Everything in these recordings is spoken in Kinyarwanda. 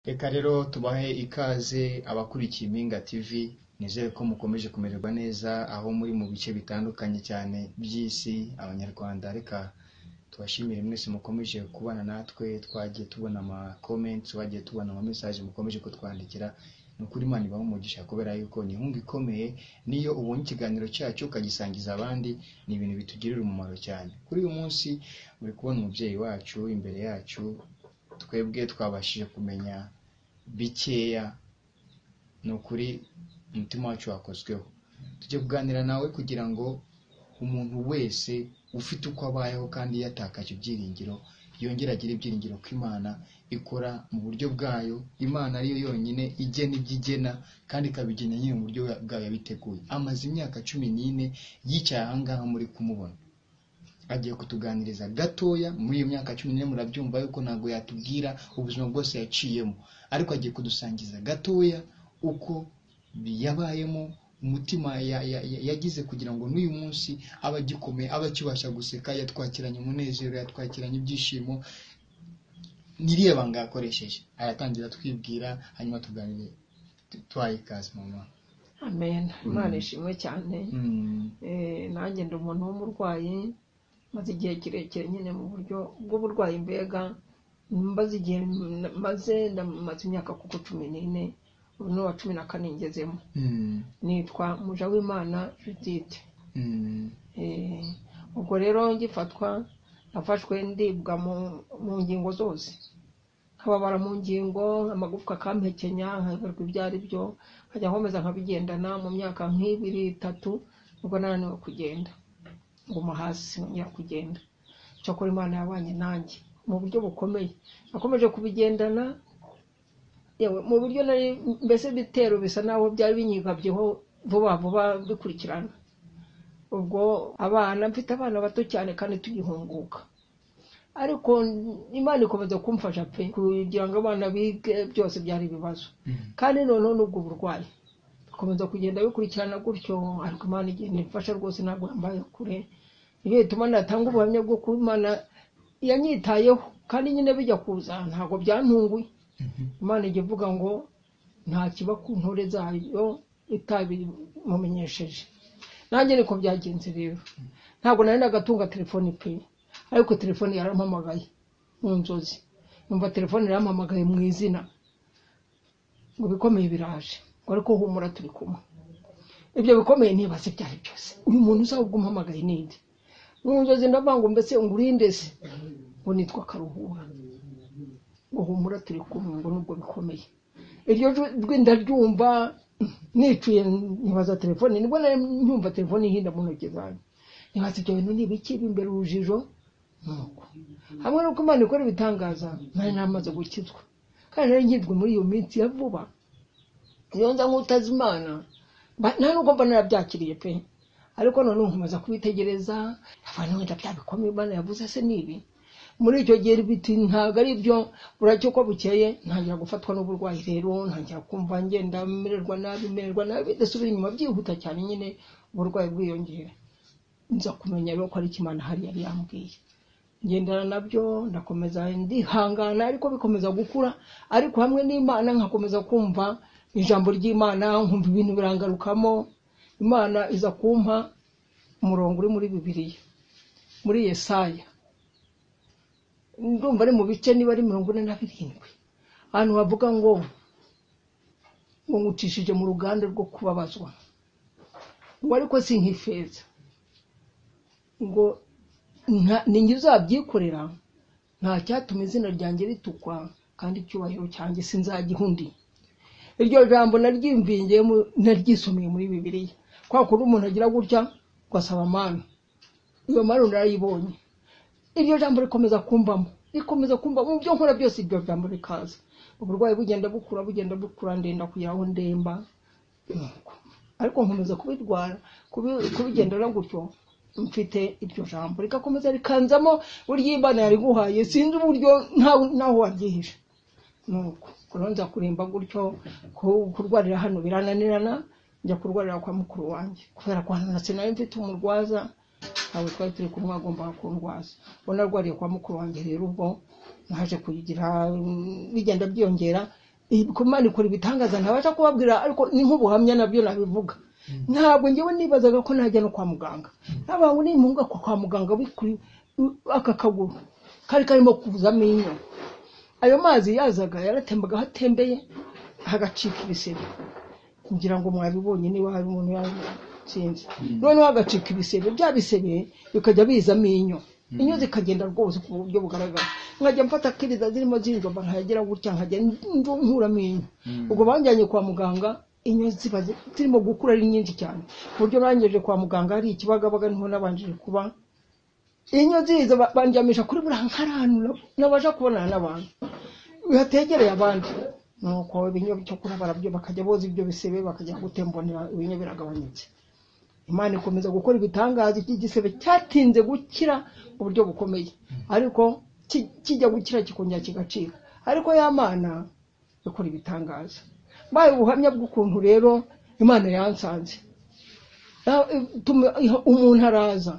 Reka rero tubahe ikaze abakurikiye Impinga TV nizere ko mukomeje kumererwa neza aho muri mu bice bitandukanye cyane by'isi abanyarwanda reka tubashimire mwese mukomeje kubana natwe twagiye tubona ama comments twagiye tubona ama message mukomeje kutwandikira ni ukuri Imana ibahe umugisha kubera yuko ni inkunga ikomeye niyo ubonye ikiganiro cyacu ukagisangiza abandi ni ibintu bitugirira umumaro cyane kuri uyu munsi uri kubona umubyeyi wacu imbere yacu twebwe twabashije kumenya bikeya ni ukuri umutima wacu wakozweho tujye kuganira nawe kugira ngo umuntu wese ufite uko abayeho kandi yatakaje ibyiringiro yongere agire ibyiringiro ko imana ikora mu buryo bwayo imana ariyo yonyine igena ibyo igena kandi ikabigena nyine mu buryo bwayo yabiteguye amaze imyaka cumi n'ine yicaye ahangaha muri kumubona agiye kutuganiriza gatoya muri iyo myaka cumi n'ine murabyumva yuko ntabwo yatubwira ubuzima bwose yaciyemo ariko agiye kudusangiza gatoya uko yabayemo umutima ya- ya- ya- yagize kugira ngo n'uyu munsi abe agikomeye abe akibasha guseka yatwakiranye umunezero yatwakiranye ibyishimo n'iriya banga yakoresheje aratangira atwibwira hanyuma tuganire twaye ikaze mama amen imana ishimwe cyane Mm, Eh, nanjye ndi umuntu w'umurwayi maze igihe kirekire nyine mu buryo bw'uburwayi mbega mbaze igihe m- maze ndamaze imyaka kuko cumi n'ine ubu ni uwa cumi na kane ngezemo mm, nitwa muja w'imana judithe mm, Eh, ubwo rero ngifatwa nafashwe ndibwa mu- mu ngingo zose nkababara mu ngingo amagufwa akampekenya nkayoberwa ibyo ari byo nkajya nkomeza nkabigendana mu myaka nk'ibiri itatu nibwo nananiwe kugenda nguma hasi nkongera kugenda cyakora imana yabanye nanjye mu buryo bukomeye nakomeje kubigendana yewe mu buryo nari mbese ibitero bisa naho byari binyigabyeho vuba vuba bikurikirana ubwo abana mfite abana bato cyane kandi tugihunguka ariko imana ikomeza kumfasha pe kugira ngo abana bige byose byari ibibazo mm. kandi noneho n'ubwo burwayi bikomeza kugenda bikurikirana gutyo ariko imana igenda imfasha rwose ntabwo yambaye kure ibyo bituma natanga ubuhamya bwo kuba imana yanyitayeho kandi nyine bijya kuza ntabwo byantunguye Mhm. imana ijya ivuga ngo nta kiba ku ntore zayo itabimumenyesheje nanjye niko byagenze rero ntabwo nari nagatunga telefoni pe ariko telefoni yarampamagaye mu nzozi numva telefoni yarampamagaye mu izina ngo ibikomeye biraje ngo ariko humura turi kumwe ibyo bikomeye ntibaze ibyo ari byose uyu muntu uzaba umpamagaye ninde mu nzozi ndavuga ngo mbese ngo urinde se ngo nitwa karuhura ngo humura turi kumwe ngo nubwo bikomeye iryo jwi ndaryumva nicuye nkibaza telefone nibwo nari nyumva telefone ihinda mu ntoki zanjye nibaza ibyo bintu ni ibiki bimbera urujijo nuko hamwe nuko imana ikora ibitangaza nari namaze gukizwa kandi nari nkizwe muri iyo minsi ya vuba iyo nza nk'utazi imana mba- nta nubwo mba narabyakiriye pe ariko noneho nkomeza kubitegereza abantu wenda bya bikomeye imana yavuze se ni ibi muri icyo gihe biti ntabwo ari byo buracyo uko bukeye ntangira gufatwa n'uburwayi rero ntangira kumva ngenda mererwa nabi mererwa nabi ndasubira inyuma byihuta cyane nyine uburwayi bwiyongera nza kumenya rero ko ari ikimana hari yari yambwiye ngendana nabyo ndakomeza ndihangana ariko bikomeza gukura ariko hamwe n'imana nkakomeza kumva ijambo ry'imana nkumva ibintu birangarukamo imana iza kumpa umurongo uri muri bibiliya muri yesaya ndumva ari mu bice niba ari mirongo ine na birindwi ahantu bavuga ngo ngo ngucishije mu ruganda rwo kubabazwa ngo ariko si nk'ifeza ngo nta- ni njye uzabyikorera nta cyatuma izina ryanjye ritukwa kandi icyubahiro cyanjye sinzagiha undi iryo jambo naryimvingiyemo naryisomeye muri bibiliya kwa kundi umuntu agira gutya ngo asaba manu iyo manu narayibonye iryo jambo rikomeza kumbamo rikomeza kumbamo mu byo nkora byose iryo jambo rikaza uburwayi bugenda bukura bugenda bukura ndenda kugera aho ndemba Nuko. ariko nkomeza kubirwara kubi- kubigendana gutyo mfite iryo jambo rigakomeza rikanzamo burya imana yariguhaye sinzi uburyo ntawe- ntaho waryihisha nuko kuronza kurimba gutyo ku- kurwarira hano birananirana njya kurwarira kwa mukuru wanjye kubera ko hano sinari mfite umurwaza ntabwo twari turi kumwe agombaga kundwaza ubwo narwariye kwa mukuru wanjye rero ubwo naje kugira mm, bigenda byiyongera imana ikora ibitangaza ntabasha kubabwira ariko ni nk'ubuhamya nabyo nabivuga ntabwo ngewe nibazaga ko najya no kwa muganga ntabwo ngo nimuhunga kwa muganga bikuri aka kaguru kari karimo kuza amenyo ayo mazi yazaga yaratembaga hatembeye hagacika ibisebe ngira ngo mwabibonye niba hari umuntu yatsinze noneho hagacika ibisebe bya bisebe bikajya biza amenyo inyo zikagenda rwose ku buryo bugaragara nkajya mfata kiriza zirimo zinjomba nkajya gutya nkajya nkura amenyo ubwo banjyanye kwa muganga inyo ziba zirimo gukura ari nyinshi cyane ku buryo bangejeje kwa muganga hari ikibagabaga niho nabanjije kuba inyo ziza bandyamisha kuri buriya nkaranura nabasha kubonana n'abantu bihategereye abandi nuko ibinyo cyo kuri barabyo bakajya boza ibyo bisebe bakajya gutembonera ibinyo biragabanyutse imana ikomeza gukora ibitangaza iki gisebe cyatinze gukira mu buryo bukomeye ariko ki- kijya gukira kikongera kigacika ariko ya mana ikora ibitangaza mbaye ubuhamya bw'ukuntu rero imana yansanze Ya- ituma umuntu araza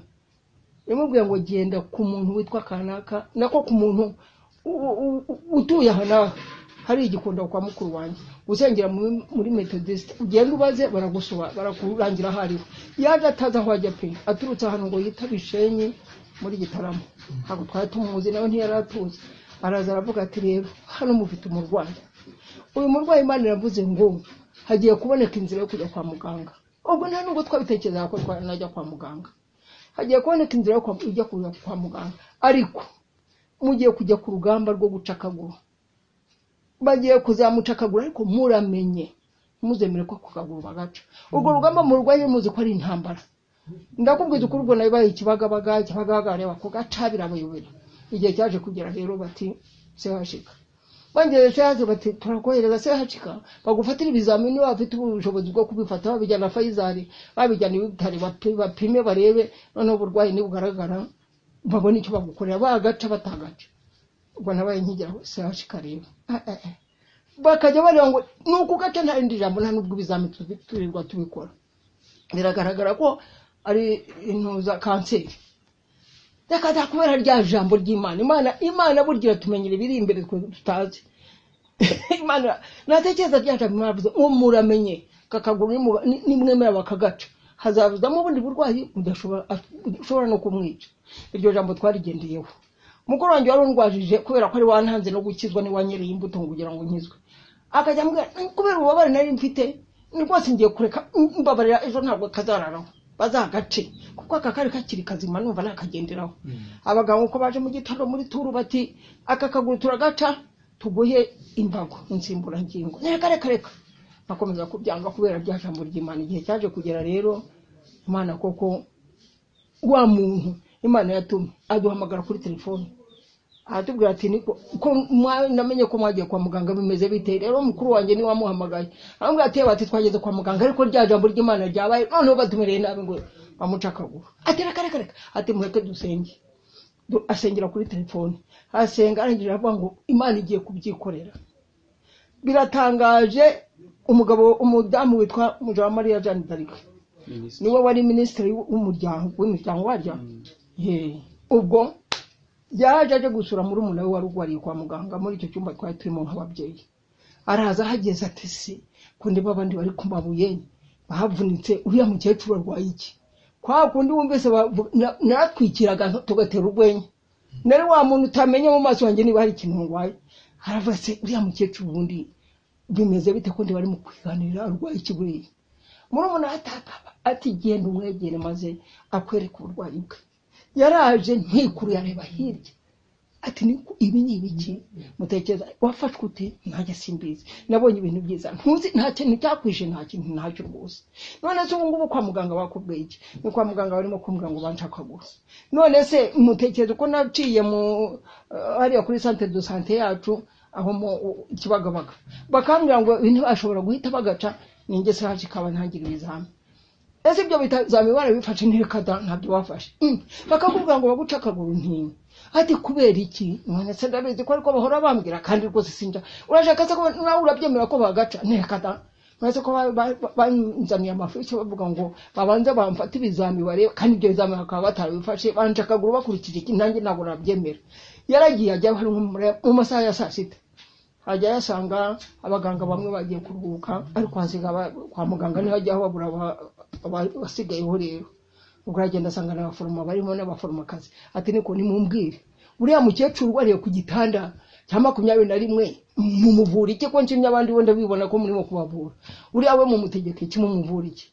yamubwiye ngo genda ku muntu witwa kanaka nako ku muntu u- u- u- utuye aha nawe hari igikunda kwa mukuru wanjye uzengera muri- muri metodisite ugenda ubaze baragusoba barakurangira aho ariho yaje atazi aho ajya pe aturutse ahantu ngo yitaba ishenyi muri gitaramo ntabwo twari tumuzi nawe ntiyari atuzi araza aravuga ati rero hano mufite umurwayi uyu murwayi imana iravuze ngo hagiye kuboneka inzira yo kujya kwa muganga ubwo nta nubwo twabitekerezaga ko twanajya kwa muganga hagiye kuboneka inzira yo kwa- ijya kujya kwa muganga ariko mugiye kujya ku rugamba rwo guca akaguru bagiye kuzamuca akaguru ariko muramenye muzemere ko ako kaguru bagaca urwo rugamba murwaye muzi ko ari intambara ndakubwiza ukuri ubwo nabibaye ikibagabaga ikibagabaga bareba ko gaca birabayobera igihe cyaje kugera rero bati sehashika bongere sehaje bati turakohereza sehashika bagufatira ibizamini waba ufite ubushobozi bwo kubifata babijyana fayizari babijyana ibitari bapi- bapime barebe noneho uburwayi nibugaragara babone icyo bagukorera bagaca batagaca ubwo nabaye nkigira sehashika rero Ah, ah, ah. bakajya bareba ngo ni ukugaca nta rindi jambo nta n'ubwo ibizamini tubi- turirwa tubikora biragaragara ko ari intuza kanseri reka da kubera rya jambo ry'imana imana imana burya iratumenyera ibiri imbere twe tutazi imana natekereza rya jambo imana yavuze ngo muramenye kakaguru nimu- ni- nimwemera bakagaca hazavuzamo ubundi burwayi mudashobora ushobora no kumwica iryo jambo twarigendeyeho mukuru wanjye wari undwajije kubera ko ari wantanze no gukizwa n'iwanyereye imbuto ngo kugira ngo nkizwe akajya ambwira "Mm, kubera ububabare nari mfite ni rwose ngiye kureka mm, mbabarira ejo ntabwo kazararaho bazagace kuko aka kari kakiri kazima numva nakagenderaho abaganga uko baje mu gitaro muri turu bati aka kaguru turagaca tuguhe imbago insimburangingo reka reka reka bakomeza kubyanga kubera rya jambo ry'imana igihe cyaje kugera rero imana koko wa muntu imana yatumye aduhamagara kuri telefone aratubwira ati niko ko mwa- namenye ko mwagiye kwa muganga bimeze bite rero mukuru wanjye niwe wamuhamagaye aramubwira ati "Yewe, ati twageze kwa muganga ariko rya jambo ry'imana ryabaye noneho batumereye nabi ngo bamuca akaguru ati reka reka reka ati mureke dusenge Du- asengera kuri telefone asenga arangije aravuga ngo imana igiye kubyikorera biratangaje umugabo umudamu witwa mujawamariya jeanne d'arc niwe wari minisitiri w'umuryango w'imiryango waryo Ye. ubwo yaje aje gusura muri umuntu we wari urwariye kwa muganga muri icyo cyumba twari turimo nk'ababyeyi araza ahageze ati si kundi babandi bari ku mabuye bahavunitse uriya mukecuru arwaye iki kwa kundi wumvise bavu- na- naratwikiraga tugatera urwenya nari wa muntu utamenya mu maso yanjye niba hari ikintu ndwaye aravuga ati uriya mukecuru ubundi bimeze bite kundi bari mu kwiganirira arwaye iki buriya murumuna atakaba ati genda umwegere maze akwereke uburwayi bwe yaraje ntikuru yareba hirya ati "Ni- ibi ni ibiki mutekereza wafashwe ute ntajya simbizi nabonye ibintu byiza ntuzi nta kintu cyakwishe nta kintu ntacyo rwose none se ubungubu kwa muganga bakubwiye iki ni kwa muganga barimo kumbwira ngo banca akaguru none se mutekereza uko naciye mu eh, hariya kuri santere do sante yacu aho mu kibagabaga bakambwira ngo ibintu bashobora guhita bagaca ninjye se haje ikaba ntangira ibizami ese ibyo bizami barabifashe ntirekada ntabyo bafashe Mm. bakakubwira ngo baguce akaguru ntiwe ati kubera iki none se ndabizi ko ariko bahora bambwira kandi rwose sinja urashaka se ko nawe urabyemera ko bagaca ntirekada none se ko ba- ba- banzaniye amafu icyo bavuga ngo babanze bamfate ibizami barebe kandi ibyo bizami bakaba batarabifashe banca akaguru bakurikije iki nanjye ntabwo nabyemera yaragiye ajya hari nko mu masaha ya saa sita ajya yasanga abaganga bamwe bagiye kuruhuka ariko hasiga aba- kwa muganga niho ajya babura aba- aba- abasigayeho rero ubwo aragenda asanga ni abaforoma barimo n'abaforomokazi ati niko nimumbwire buriya mukecuru wariye ku gitanda cya makumyabiri na rimwe mumuvura iki ko nshimye abandi bo ndabibona ko murimo kubavura uriya we mumutegeka iki mumuvura iki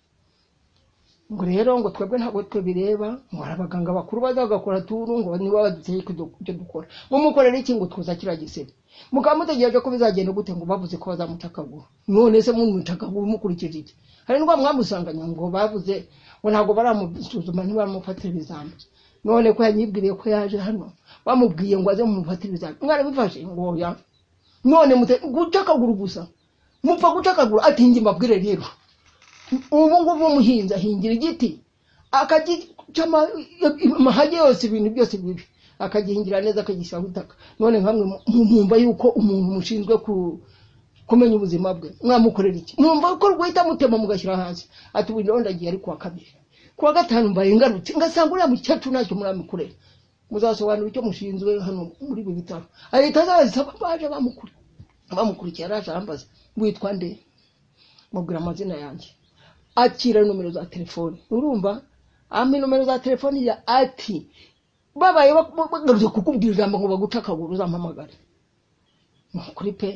ngo rero ngo twebwe ntabwo twe bireba ngo hari abaganga bakuru baza bagakora turu ngo niba baduteye ibyo dukora mumukorera iki ngo tuza kiriya gisebe mukaba mutegereje ko bizagenda gute ngo bavuze ko bazamuca akaguru none se mumuca akaguru mukurikije iki hari indwara mwamusanganya ngo bavuze ngo ntabwo baramusuzuma ntibamufatira ibizami none ko yanyibwiriye ko yaje hano bamubwiye ngo aze mumufatire ibizami mwarabifashe ngo oya none mute guca akaguru gusa mupfa guca akaguru ati njye mbabwire rero ubu ngubu umuhinzi ahingira igiti akagica ama- amahage yose ibintu byose bibi akagihingira neza akagishyiraho itaka none nkamwe mu- mwumva yuko umuntu mushinzwe ku- kumenya ubuzima bwe mwamukorera iki mwumva ko rwahita mutema mugashyira hasi ati ubu rero ndagiye ari kuwa kabiri kuwa gatanu mbaye ngarutse ngasanga uriya mukecuru ntacyo muramukorera muzasobanura icyo mushinzwe hano muri ibi bitaro ahita azazisaba baje bamukuri bamukurikiye araje arambaza witwa nde mubwira amazina yanjye akira nomero za telefoni urumva ampa nomero za telefoni ya ati babaye bak- bagarutse kukubwira ijambo ngo baguca akaguru uzampamagare nukuri pe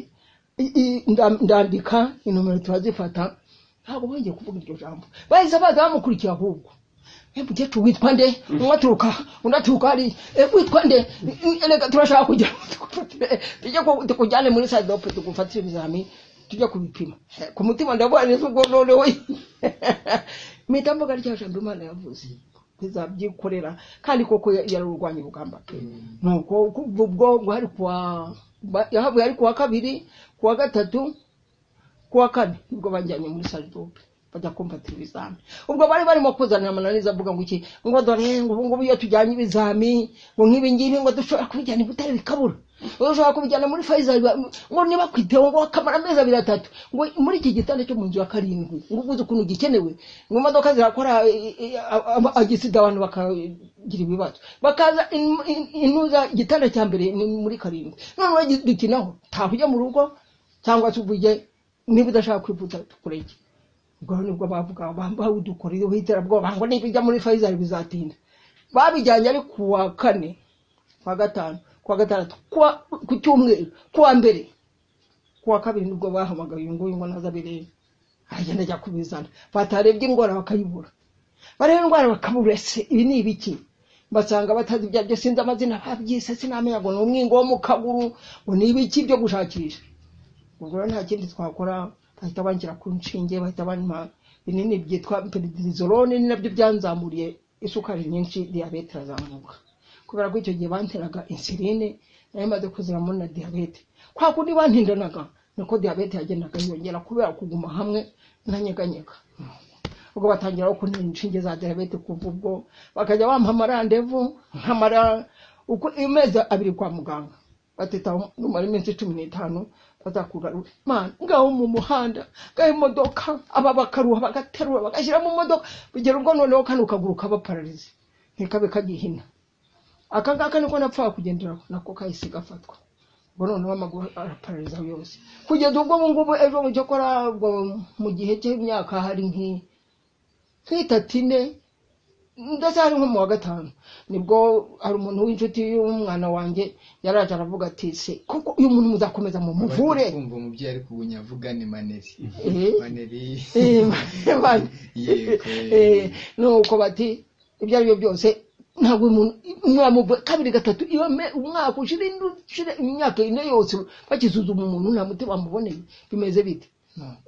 I- i- nda- ndandika inomero turazifata ntabwo bongeye kuvuga iryo jambo bahise baza bamukurikiye ahubwo Eh, mukecuru witwa nde umwe aturuka undi aturuka hariya Eh, witwa nde Eh, reka turashaka kugira ngo tugufatire- tujye ku- tukujyane muri sadope tugufatire ibizami tujya kubipima Eh, ku mutima ndabona neza ubwo noneho mpita mvuga rya jambo imana yavuze bizabyikorera kandi koko ya- yararwanya urugamba pe nuko ubwo ubwo hari kuwa ba- yahavuye ari kuwa kabiri kuwa gatatu kuwa kane nibwo bajyanye muri saridope bajya kumfatira ibizami ubwo bari barimo kuzanira amananiza avuga ngo iki ngo dore ngo ubu ngubu iyo tujyanye ibizami ngo nk'ibi ngibi ngo dushobora kubijyana i butare bikabura ushobora kubijyana muri faisal ba- ngo niba ku iteho ngo akamara amezi abiri atatu ngo muri iki gitanda cyo mu nzu ya karindwi ngo uguze ukuntu gikenewe ngo imodoka zirakora eh, eh, a- a- agisida abantu bakagira ibibazo bakaza in- in- inuza igitanda cya mbere ni muri karindwi none uragidukinaho taha ujya mu rugo cyangwa se uvuge niba udashaka kwivuza kurege ubwo nibwo bavuga bambaye udukoreye w'iterabwoba ngo nibijya muri faisal bizatinda babijyanye ari kuwa kane kuwa gatanu kuwa gatandatu kuwa ku cyumweru kuwa mbere kuwa kabiri nibwo bahamagaye uyu nguyu ngo naza birebe aragenda ajya kubizana batarebye ingwara bakayibura bareba indwara bakabura se ibi ni ibiki basanga batazi ibyo aribyo sinzi amazina babyise sinamenya ngo ni umwingo wo mu kaguru ngo ni ibiki byo gushakisha ubwo rero nta kindi twakora bahita bangira ku nshinge bahita banywa binini byitwa peridizolone ni nabyo byanzamuriye isukari nyinshi diyabete irazamuka kubera ko icyo gihe banteraga insuline nari maze kuziramo na diyabete kwa kundi bantindanaga niko diyabete yagendaga yiyongera kubera kuguma hamwe nanyeganyega ubwo batangira kuntera inshinge za diyabete kuva ubwo bakajya bampa amarandevu nkamara uko amezi abiri kwa muganga batitaho numara iminsi cumi n'itanu bazakugarura mana ngaho mu muhanda ngaho imodoka aba bakaruha bagaterura bagashyira mu modoka kugera ubwo noneho kano kaguru kaba pararize ntikabe kagihina aka ngaka niko napfaga kugenderaho nako kahise gafatwa ubwo noneho amaguru araparariza yose kugeza ubwo ubu ngubu ejo mu cyakora ubwo mu gihe cy'imyaka hari nk'iyi nkitatu ine ndetse hari nko mu wa gatanu nibwo hari umuntu w'inshuti y'umwana wanjye yaraje aravuga ati se koko uyu muntu muzakomeza mu muvure kumva umubyeyi ari kubunya avuga ni maneri Eh. maneri Eh, bane. Yego. Eh, nuko bati ibyo ari byo byose ntabwo umuntu mwamuva kabiri gatatu iyo me- umwaka ushira indi- ushira imyaka ine yose bakisuzuma umuntu nta muti bamuboneye bimeze bite Nuko.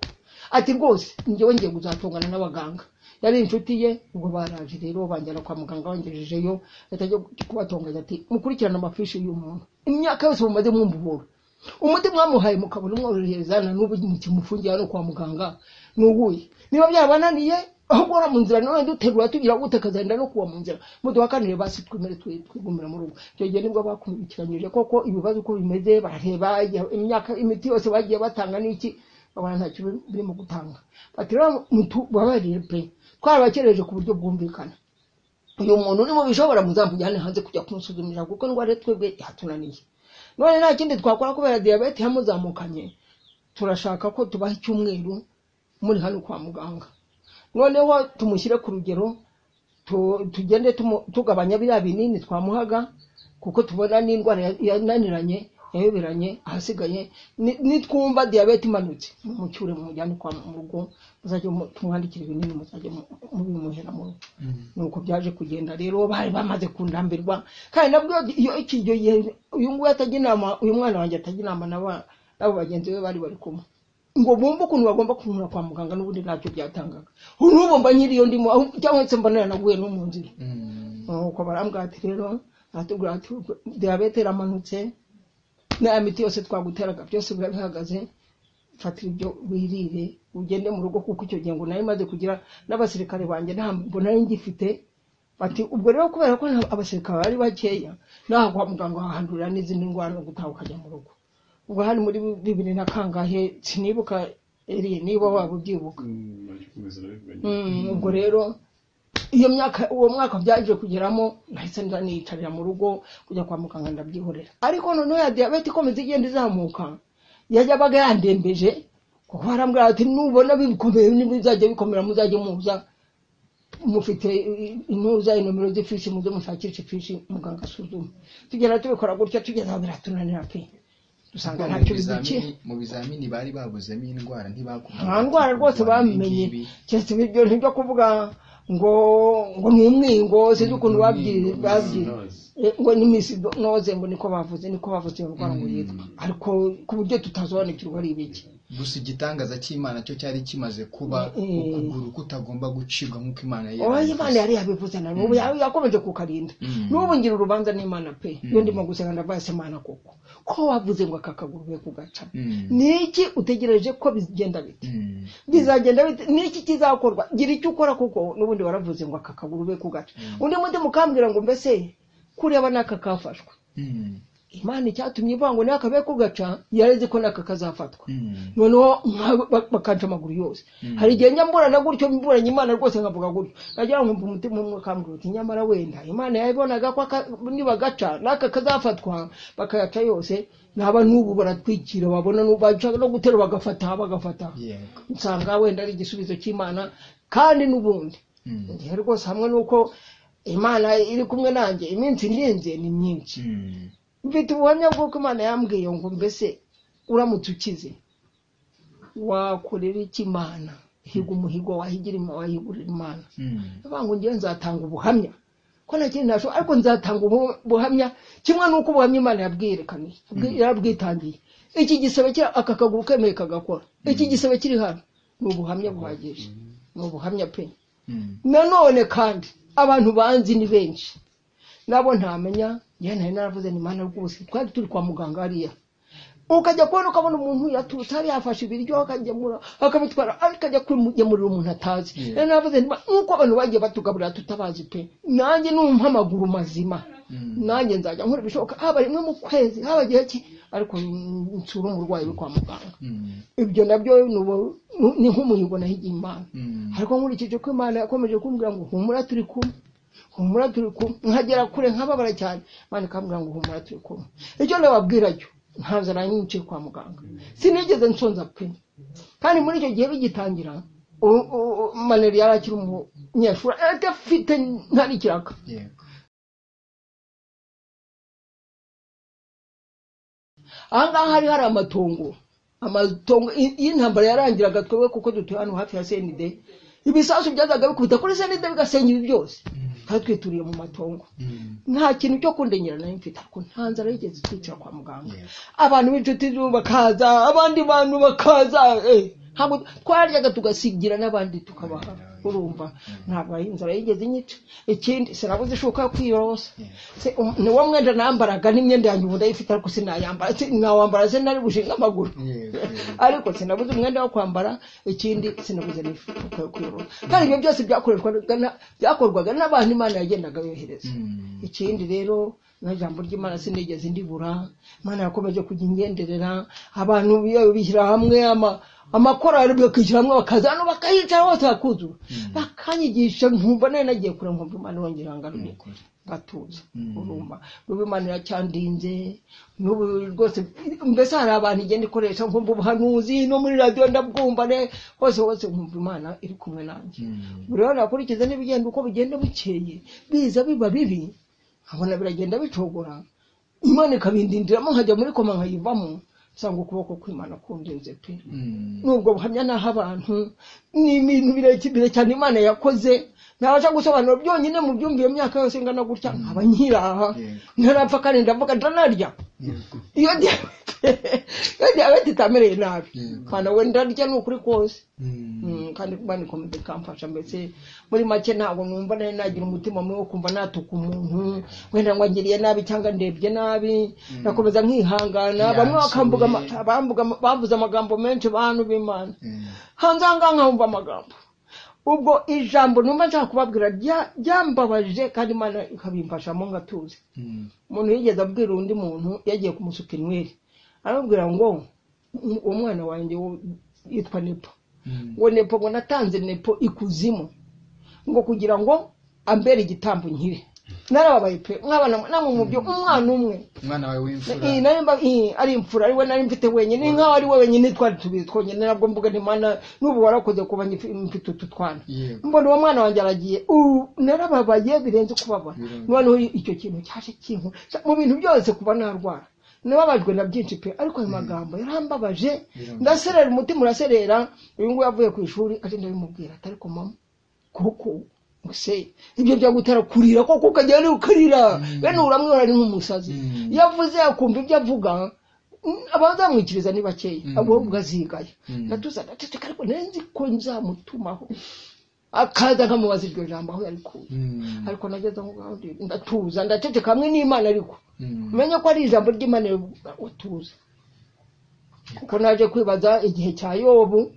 ati rwose njyewe ngiye kuzatungana n'abaganga yari inshuti ye ubwo baraje rero banjyana kwa muganga bangejejeyo atajya kubatonganya ati mukurikirane amafishi y'uyu muntu imyaka yose mumaze mwumvubura umuti mwamuhaye mukabona umworoherezana n'ubu mukimufungiye hano kwa muganga nuwuye niba byabananiye aho guhora mu nzira none duterura tugira gute kazagenda no kuwa mu nzira muduhakanire basi twemere twi- twigumira mu rugo icyo gihe nibwo bakurikiranyije koko ibibazo uko bimeze barareba iya- imyaka imiti yose bagiye batanga n'iki babona ntacyo biri- birimo gutanga bati rero mutubabarire pe twarabakereje ku buryo bwumvikana uyu muntu ni mu bishobora muzamujyane hanze kujya kumusuzumira kuko indwara ye twebwe yatunaniye none nta kindi twakora kubera diyabete yamuzamukanye turashaka ko tubaha icyumweru muri hano kwa muganga noneho tumushyire ku rugero tu- tugende tumu- tugabanya biriya binini twamuhaga kuko tubona n'indwara ya- yananiranye yayoberanye ahasigaye ni- nitwumva diyabete imanutse mucyure mumujyane kwa mu rugo muzajye mu- tumwandikire ibinini muzajye mu- mubimuhera mu rugo nuko byaje kugenda rero bari bamaze kundambirwa kandi nabwo iyo iki icyo gihe uyu nguyu atajya inama uyu mwana wanjye atajya inama n'aba n'abo bagenzi be bari bari kumwe ngo bumve ukuntu bagomba kumura kwa muganga n'ubundi ntacyo byatangaga n'ubu mba nyiriyo ndimo aho- cyangwa se mbona yaranaguye no mu nzira nuko barambwira ati rero aratubwira ati diyabete iramanutse n'aya miti yose twaguteraga byose biba bihagaze fatira ibyo wirire ugende mu rugo kuko icyo gihe ngo nari maze kugira n'abasirikare banjye nta mbona nari ngifite bati ubwo rero kubera ko nta- abasirikare bari bakeya naho kwa muganga hahandurira n'izindi ndwara no gutaha ukajya mu rugo ubwo hari muri bibiri na kangahe sinibuka eri niba waba ubyibuka Mm, ubwo rero iyo myaka uwo mwaka byaje kugeramo nahise nza niyicarira mu rugo kujya kwa muganga ndabyihorera ariko noneho ya diyabete ikomeza igenda izamuka yabaga yandembeje kuko barambwira ati nubona bikomeye nibizajya bikomera muzajye muza mufite intuza inomero z'ifishi muze mushakishe ifishi muganga asuzume tugenda tubikora gutya tugeza aho biratunanira pe dusanga ntacyo bidukiye mu bizamini bari babuzemo indwara ntibakubwira nta ndwara rwose bamenye keretse ibyo ntibyo kuvuga ngo ngo ni umwingo sinzi ukuntu babyi- babyize Eh, ngo ni misinoze ngo niko bavuze niko bavuze iyo ndwara ngo yitwa ariko ku buryo tutasobanukirwa ari ibiki gusa igitangaza cy'imana cyo cyari kimaze kuba Mm. ukuguru kutagomba gucibwa nk'uko imana yari oya yabivuze. imana yari yabivuze na n'ubu ya- yakomeje kukarinda Mm. n'ubu ngira urubanza n'imana pe iyo ndimo gusenga ndavuga se imana koko ko wavuze ngo aka kaguru be kugaca Mm. ni iki utegereje ko bigenda bite Mm. bizagenda bite niki kizakorwa gira icyo ukora kuko n'ubundi waravuze ngo aka kaguru be kugaca undi mundi mukambwira ngo mbese kureba n'aka kafashwe Mm. imana icyatumye ivuga ngo n'aka be kugaca yarezi ko n'aka kazafatwa Mm. noneho nka- ba- bakaca amaguru yose hari igihe njya mburana gutyo mburanye imana rwose nkavuga gutyo nagira ngo mvumve umutima umwe ukambwira uti nyamara wenda imana yabibonaga ko aka- nibagaca n'aka kazafatwa bakayaca yose naba n'ubu baratwikira babona n'ubu baca no gutera bagafata bagafata yego nsanga wenda ari igisubizo cy'imana kandi n'ubundi Mm. igihe rwose hamwe n'uko imana iri kumwe nanjye iminsi ndinze ni myinshi Mm. mfite ubuhamya bw'uko imana yambwiye ngo mbese uramutse ukize wakorera iki imana higa umuhigo wahigira ima- wahigurira imana Mm. avuga ngo ngewe nzatanga ubuhamya ko nta kindi nashoboye ariko nzatanga ubu- ubuhamya kimwe n'uko ubuhamya imana yabwiyerekaniye yabwi- yarabwitangiye iki gisebe kiri aka kaguru kemeye kagakora iki gisebe kiri hano ni ubuhamya buhagije ni ubuhamya pe Mm. nanone kandi abantu banzi ni benshi nabo ntamenya njyewe nari naravuze ni mana rwose twari turi kwa muganga hariya ukajya kubona ukabona umuntu yaturutse hariya yafashe ibiryo akagemura akabitwara ariko ajya kumugemurira umuntu atazi Yeah. nari naravuze nti "Ma- nk'uko abantu bagiye batugaburira tutabazi pe nanjye numpa amaguru mazima Mm. nanjye nzajya nkora ibishoboka haba rimwe mu kwezi haba igihe ki ariko nsura umurwayi uri kwa muganga Mm. ibyo nabyo ni ubu- ni nk'umuhigo nahigiye imana Mm. ariko nkurikije ko imana yakomeje kumbwira ngo humura turi kumwe humura turi kumwe nkagera kure nkababara cyane imana ikambwira ngo humura turi kumwe icyo nababwira cyo nta nzara nyinshi kwa muganga sinigeze nsonza pe kandi muri icyo gihe bigitangira u- u- u- maneri yari akiri umunyeshuri adafite ntari ikiraka yego ahangaha hari hari amatongo amatongo i- y'intambara yarangiraga twebwe kuko dutuye hano hafi ya senide ibisasu byazaga bikubita kuri senide bigasenya ibi byose twari twituriye mu matongo Mm. nta kintu cyo kundenyera nari mfite ariko nta nzara yigeze twicira kwa muganga Yes. abantu b'inshuti z'ubu bakaza abandi bantu bakaza eh, ntabwo twaryaga tugasigira n'abandi tukabaha urumva ntabwo ari inzara yigeze inyica ikindi sinabuze ishoka yo kwiyorosa Se- um- ni wo mwenda nambaraga n'imyenda yanjye ubu ndayifite ariko sinayambara si- nawambara se nari bushinga amaguru Yego, yego. ariko sinabuze umwenda wo kwambara ikindi sinabuze n'ishoka yo kwiyorosa kandi ibyo byose byakorerwaga na- byakorwaga n'abantu imana yagendaga yohereza Mm. ikindi rero na jambo ry'imana sinigeze ndibura imana yakomeje kujya ingenderera abantu biyo- bishyira hamwe ama amakorari bakishyira hamwe bakaza hano bakayicara hose hakuzura bakanyigisha nkumva nayo nagiye kure nkumva imana yongera ngo ni arumye ukuri ngatuza Mm. urumva n'ubu imana iracyandinze n'ubu rwose mbese hari abantu igenda ikoresha nkumva ubuhanuzi no muri radiyo ndabwumva ne hose hose nkumva imana iri kumwe nanjye Mm. buri wese akurikiza n'ibigenda uko bigenda bukeye biza biba bibi nkabona biragenda bicogora imana ikabindindiramo nkajya muri koma nkayivamo nsanga ukuboko kw'imana kundinze pe Mm. nubwo buhamya naho abantu ni ibintu birebire cyane imana yakoze nabasha gusobanura byonyine mu byumva iyo myaka yose ingana gutya nkaba nkiraha Yego. ntarapfa kandi ndavuga ndanarya Yego. iyo diyabete iyo diyabete itamereye nabi Yego. kandi we ndarya ni ukuri kose Mm. Mm, kandi kuba ni komite ikamfasha mbese muri make ntabwo numva nari nagira umutima mubi wo kumva natuka umuntu wenda ngo angiriye nabi cyangwa ndebye nabi nakomeza nkihangana bamwe bakamvuga ama- Yansuye. bambuga ama- bavuze amagambo menshi bantu b'imana Mm. hanze aha ngaha nkumva amagambo ubwo ijambo numva nshaka kubabwira rya- ryambabaje kandi imana ikabimfashamo ngatuze Mm. umuntu yigeze abwira undi muntu yagiye kumusuka inweri aramubwira ngo "Um- umwana wanjye wo- yitwa nepo Mm. ngo nepo ngo natanze nepo ikuzimu ngo kugira ngo ambere igitambo nkire narababaye pe mwana namwe mu byo umwana umwe umwana wawe w'imfura Ii, nari mba- ii, ari imfura ari we nari mfite wenyine ni nkaho ari we wenyine twari tubiri twonyine nabwo mbuga ntimana n'ubu warakoze kuba ngifi- mfite utu twana yego mbona uwo mwana wanjye aragiye ubu narababaye birenze kubabara Birenze. noneho icyo kintu cyaje kintu mu bintu byose kuba narwara nababajwe na byinshi pe ariko ayo magambo yarambabaje Birenze. ndaserera umutima uraserera uyu nguyu avuye ku ishuri agenda abimubwira ati ariko mama kuko se ibyo byo gutera kurira koko ukagenda ukarira bene uramwibona ari nk'umusazi Mm. iyo avuze akumva ibyo avuga mm, abazamwikiriza ni bakeya Mm. ahubwo azigaya Mm. natuza ndaceceka ariko nari nzi ko nzamutumaho akaza nkamubaza iryo jambo aho yarikuye Mm. ariko nageze aho ngaho ndi- ndatuza ndaceceka hamwe n'imana ariko Mm. umenye ko ari ijambo ry'imana utuza kuko naje kwibaza igihe cya yobu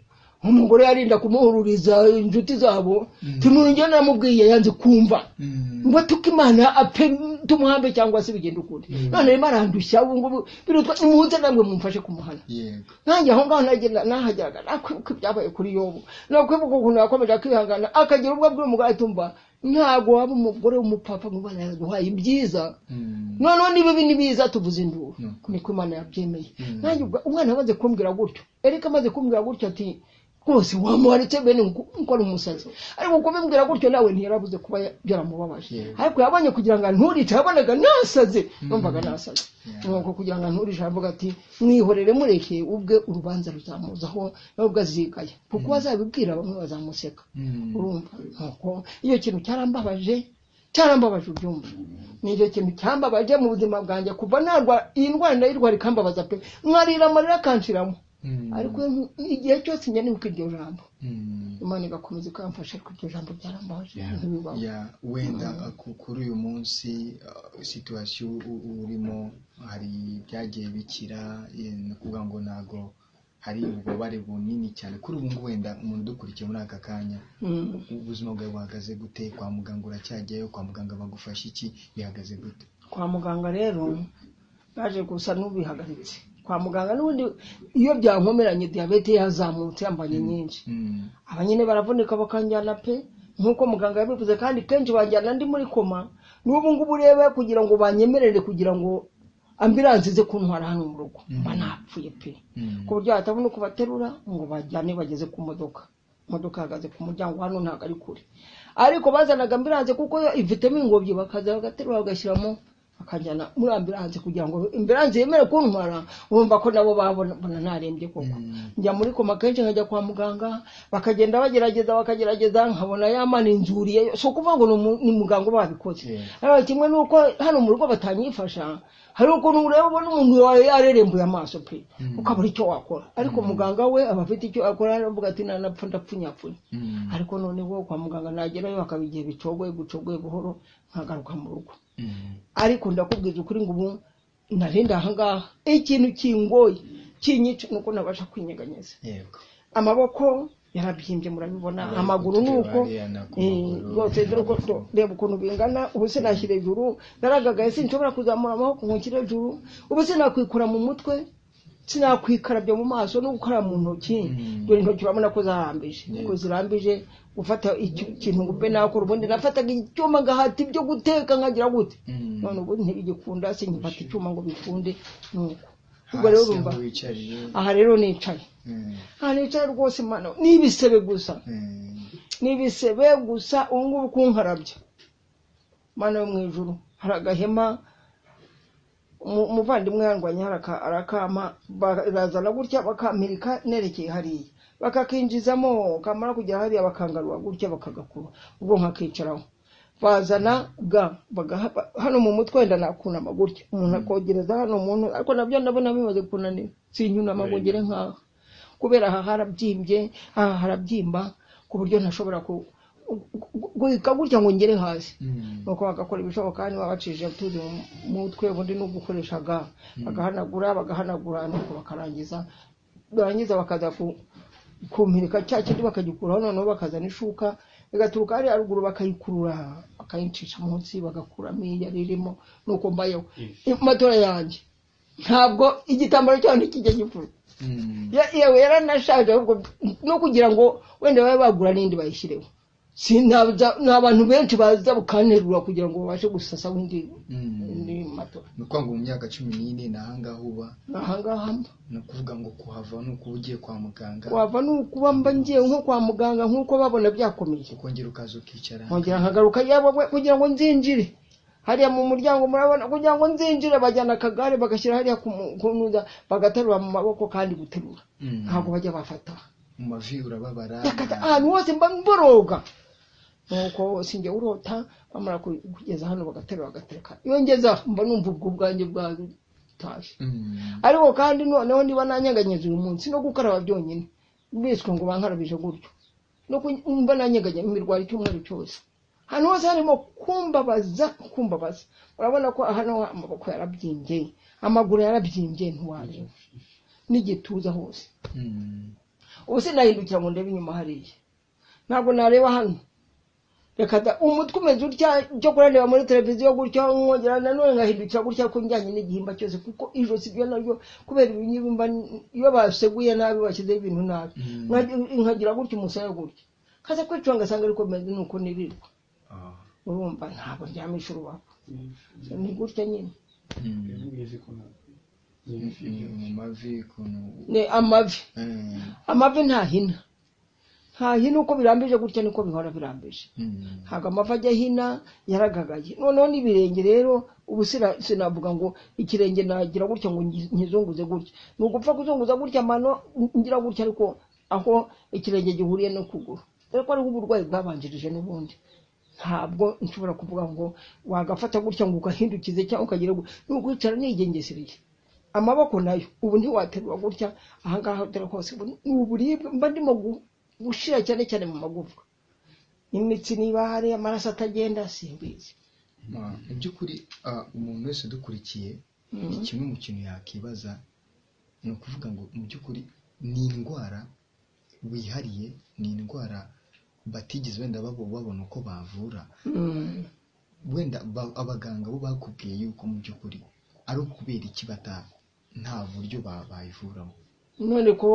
umugore yarinda kumuhururiza inshuti zabo Mm. tunurugero namubwiye yanze kumva Mm. ngo tuko imana apfe tumuhambe cyangwa se bigenda ukundi Mm. none rero imana yandushya ubu ngubu birutwa nimuze namwe mumfashe kumuhana yego nanjye aho ngaho nagenda nahageraga nakwibuka ibyabaye kuri yobu nakwibuka ukuntu yakomeje akihangana akagira ubwo abwira umugore atumva ntabwo waba umugore w'umupapa mu bana yaduhaye ibyiza Mm. noneho niba ibi ni biza tuvuze induru Ni ukuri. niko imana yabyemeye Mm. nanjye ubwo umwana amaze kumbwira gutyo erika amaze kumbwira gutyo ati rwose wamuharetse bene ngo ngo ari umusazi ariko kubimbwira gutyo nawe ntiyarabuze kuba ya- byaramubabaje Yeah. ariko yabonye kugira ngo anturice yabonaga nasaze numvaga nasaze Yeah. nuko kugira ngo anturice aravuga ati mwihorere mureke ubwe urubanza ruzamuzaho nawe ubwo azigaya kuko azabibwira bamwe bazamuseka Mm. urumva nuko iyo kintu cyarambabaje cyarambabaje ubyumva ni icyo kintu cyambabaje mu buzima bwanjye kuva narwa iyi ndwara ndayirwara ikambabaza pe nkarira amarira akanshiramo Mm. ariko igihe cyose nyanibwa iryo jambo Mm. imana igakomeza ikamfasha ariko iryo jambo ryarambabaje Yeah. ntibibaho Yeah. wenda ku- kuri uyu munsi uh, situwasiyo u- urimo hari ibyagiye bikira eh, ni ukuvuga ngo ntabwo hari ububabare bunini cyane kuri ubu ngubu wenda umuntu udukurikiye muri aka kanya Mm. ubuzima bwawe buhagaze gute kwa muganga uracyajyayo kwa muganga bagufasha iki bihagaze gute kwa muganga rero naje gusa n'ubihagaritse kwa muganga n'ubundi iyo byankomeranye diyabete yazamutse yambanye nyinshi Mm. aba nyine baravunika bakanjyana pe nk'uko muganga yabivuze kandi kenshi banjyana ndi muri koma n'ubu ngubu urebe kugira ngo banyemerere kugira ngo ambiranse ize kuntwara hano mu rugo Mhm. mba napfuye pe Mm. ku buryo batabona uko baterura ngo bajyane bageze ku modoka imodoka ihagaze ku muryango hano ntabwo ari kure ariko bazanaga ambiranse kuko yo ifitemo ingobyi bakaza bagaterura bagashyiramo bakajyana muri ambiranse kugira ngo ambiranse yemere kuntwara bumva ko nabo babona bona narembye koko Mm. njya muri koma kenshi nkajya kwa muganga bakagenda bagerageza bakagerageza nkabona yamana inzuriye si ukuvuga ngo ni umu- ni muganga uba wabikoze Yeah. ariko kimwe n'uko hano mu rugo batanyifasha hari ukuntu ureba ubona umuntu wa- yarerembuye amaso pe Mm. ukabura icyo wakora ariko muganga we aba afite icyo akora aravuga ati nanapfa ndapfunyapfunya Mm. ariko noneho kwa muganga nagerayo hakaba igihe bicogoye gucogoye buhoro nkagaruka mu rugo Mm. ariko ndakubwira ukuri ngo ubu narenda ahangaha ikintu kingoye kinyica nuko nabasha kwinyeganyeza yego amaboko yarabyimbye murabibona Bari amaguru ni uko kutureba hariya na ku eh, maguru, rwose dore uko amaguru. to- reba ukuntu bingana ubu sinashyira hejuru naragagaye sinshobora kuzamura amaboko ngo nshyire hejuru ubu sinakwikura mu mutwe sinakwikarabya mu maso no gukora mu ntoki Mm. dore intoki urabona ko zarambije Yego. ko zirambije gufata iki- ikintu ngo upe nakora ubundi nafataga icyuma ngahata ibyo guteka nkagira gute Mm. none ubu ntibigikunda sinkifata icyuma ngo bikunde nuko ubwo rero hasi urumva aho wicariye aha rero nicaye Mm, aha nicaye rwose mwana n'ibisebe gusa mm, n'ibisebe gusa ubu ngubu kunkarabya mana yo mu ijuru hari agahema umu- umuvandimwe yarwanye haraka- arakama barazana gutya bakamirika nerekeye hariya bakakinjizamo kamara kugera hariya bakangarura gutya bakagakura ubwo nkakicaraho bazana ga bagaha- ba- hano mu mutwe wenda nakunama gutya umuntu akogereza hano umuntu ariko nabyo ndabona bimaze kunanira sinyunama ngo ngere nk'aha kubera aha harabyimbye aha harabyimba ku buryo ntashobora ku- gu- gu- guhika gutya ngo ngere hasi mm, nuko bagakora ibishoboka kandi babacishije utuzi mu mutwe ubundi no gukoresha ga bagahanagura bagahanagura nuko bakarangiza barangiza bakaza ku- kumpirika cya kindi bakagikuraho noneho bakazana ishuka igaturuka hariya ruguru bakayikurura bakayicisha munsi bagakuramo iyo yari irimo nuko mbayeho matora yanjye ntabwo igitambaro cyaho ntikijya gipfura mm, Ya- yewe yaranashaje ahubwo no kugira ngo wenda babe bagura n'indi bayishyireho Si- ntabza- ni abantu benshi baza bukanterura kugira ngo babashe gusasa windi mm. indi matora ni ukuvuga ngo mu myaka cumi n'ine ni ahangaha uba ahangaha mba ni ukuvuga ngo kuhava ni ukuba ugiye kwa muganga wava ni ukuba mba ngiye nko kwa muganga nk'uko babona byakomeye ukongera ukaza ukicara nkongera nkagaruka yaba we- kugira ngo nzinjire hariya mu muryango murabona kugira ngo nzinjire bajyana akagare bagashyira hariya ku mu- ku ntuza bagaterura mu maboko kandi guterura Mm, ntabwo bajya bafata mu mavi urababara yakata ahantu hose mba mboroga nuko sinjye urota bamara ku- kugeza hano bagaterura bagatereka iyo ngeze aho mba numva ubwo bwanjye bwatashye Mm, ariko kandi noneho niba nanyeganyeze uyu munsi no gukaraba byonyine biswe ngo bankarabije gutyo no ku- mba nanyeganye imirwara icyumweru cyose ahantu hose harimo kumbabaza kumbabaza urabona ko hano amaboko yarabyimbye amaguru yarabyimbye ntiwareba n'igituza hose mm, ubu sinahindukira ngo ndebe inyuma hariya ntabwo nareba hano reka da umutwe umeze utya byo kurareba muri televiziyo gutya nkongera nanone nkahindukira gutya ko njyanye n'igihimba cyose kuko ijosi ryo naryo kubera ibinyibimba iyo baseguye nabi bashyizeho ibintu nabi Mm. Nkagira- nkagira gutya umusaya gutya kaza kwicunga ngasanga ariko meze nuko nirirwa ah, urumva ntabwo ndyamisha urubavu ni gutya nyine mm, mm, mu mavi ukuntu ni amavi mm, amavi ntahina ntahina uko birambije gutya niko bihora birambije mm, ntabwo amavi ajya hina yaragagaye noneho n'ibirenge rero ubu sina- sinavuga ngo ikirenge nagira gutya ngo ngi- nkizunguze gutya ni ugupfa kuzunguza gutya amano ngira gutya ariko aho ikirenge gihuriye no kuguru ariko ariho uburwayi bwabanjirije n'ubundi ntabwo nshobora kuvuga ngo wagafata gutya ngo ugahindukize cyangwa ukagira ngo ni ukwicara nigengesereye amaboko nayo ubu ntiwaterura gutya ahangaha utera hose ubu ni uburibwe mba ndimo gu- gushira cyane cyane mu magufwa imitsi niba hari amaraso atagenda simbizi ah, mu by'ukuri ah, umuntu wese udukurikiye kimwe mu kintu yakibaza ni ukuvuga ngo mu by'ukuri ni indwara wihariye ni indwara batigeze wenda babo babona uko bavura Mm. wenda ba- abaganga bo bakubwiye yuko mu by'ukuri ari ukubera iki bata nta buryo ba- bayivuramo none ko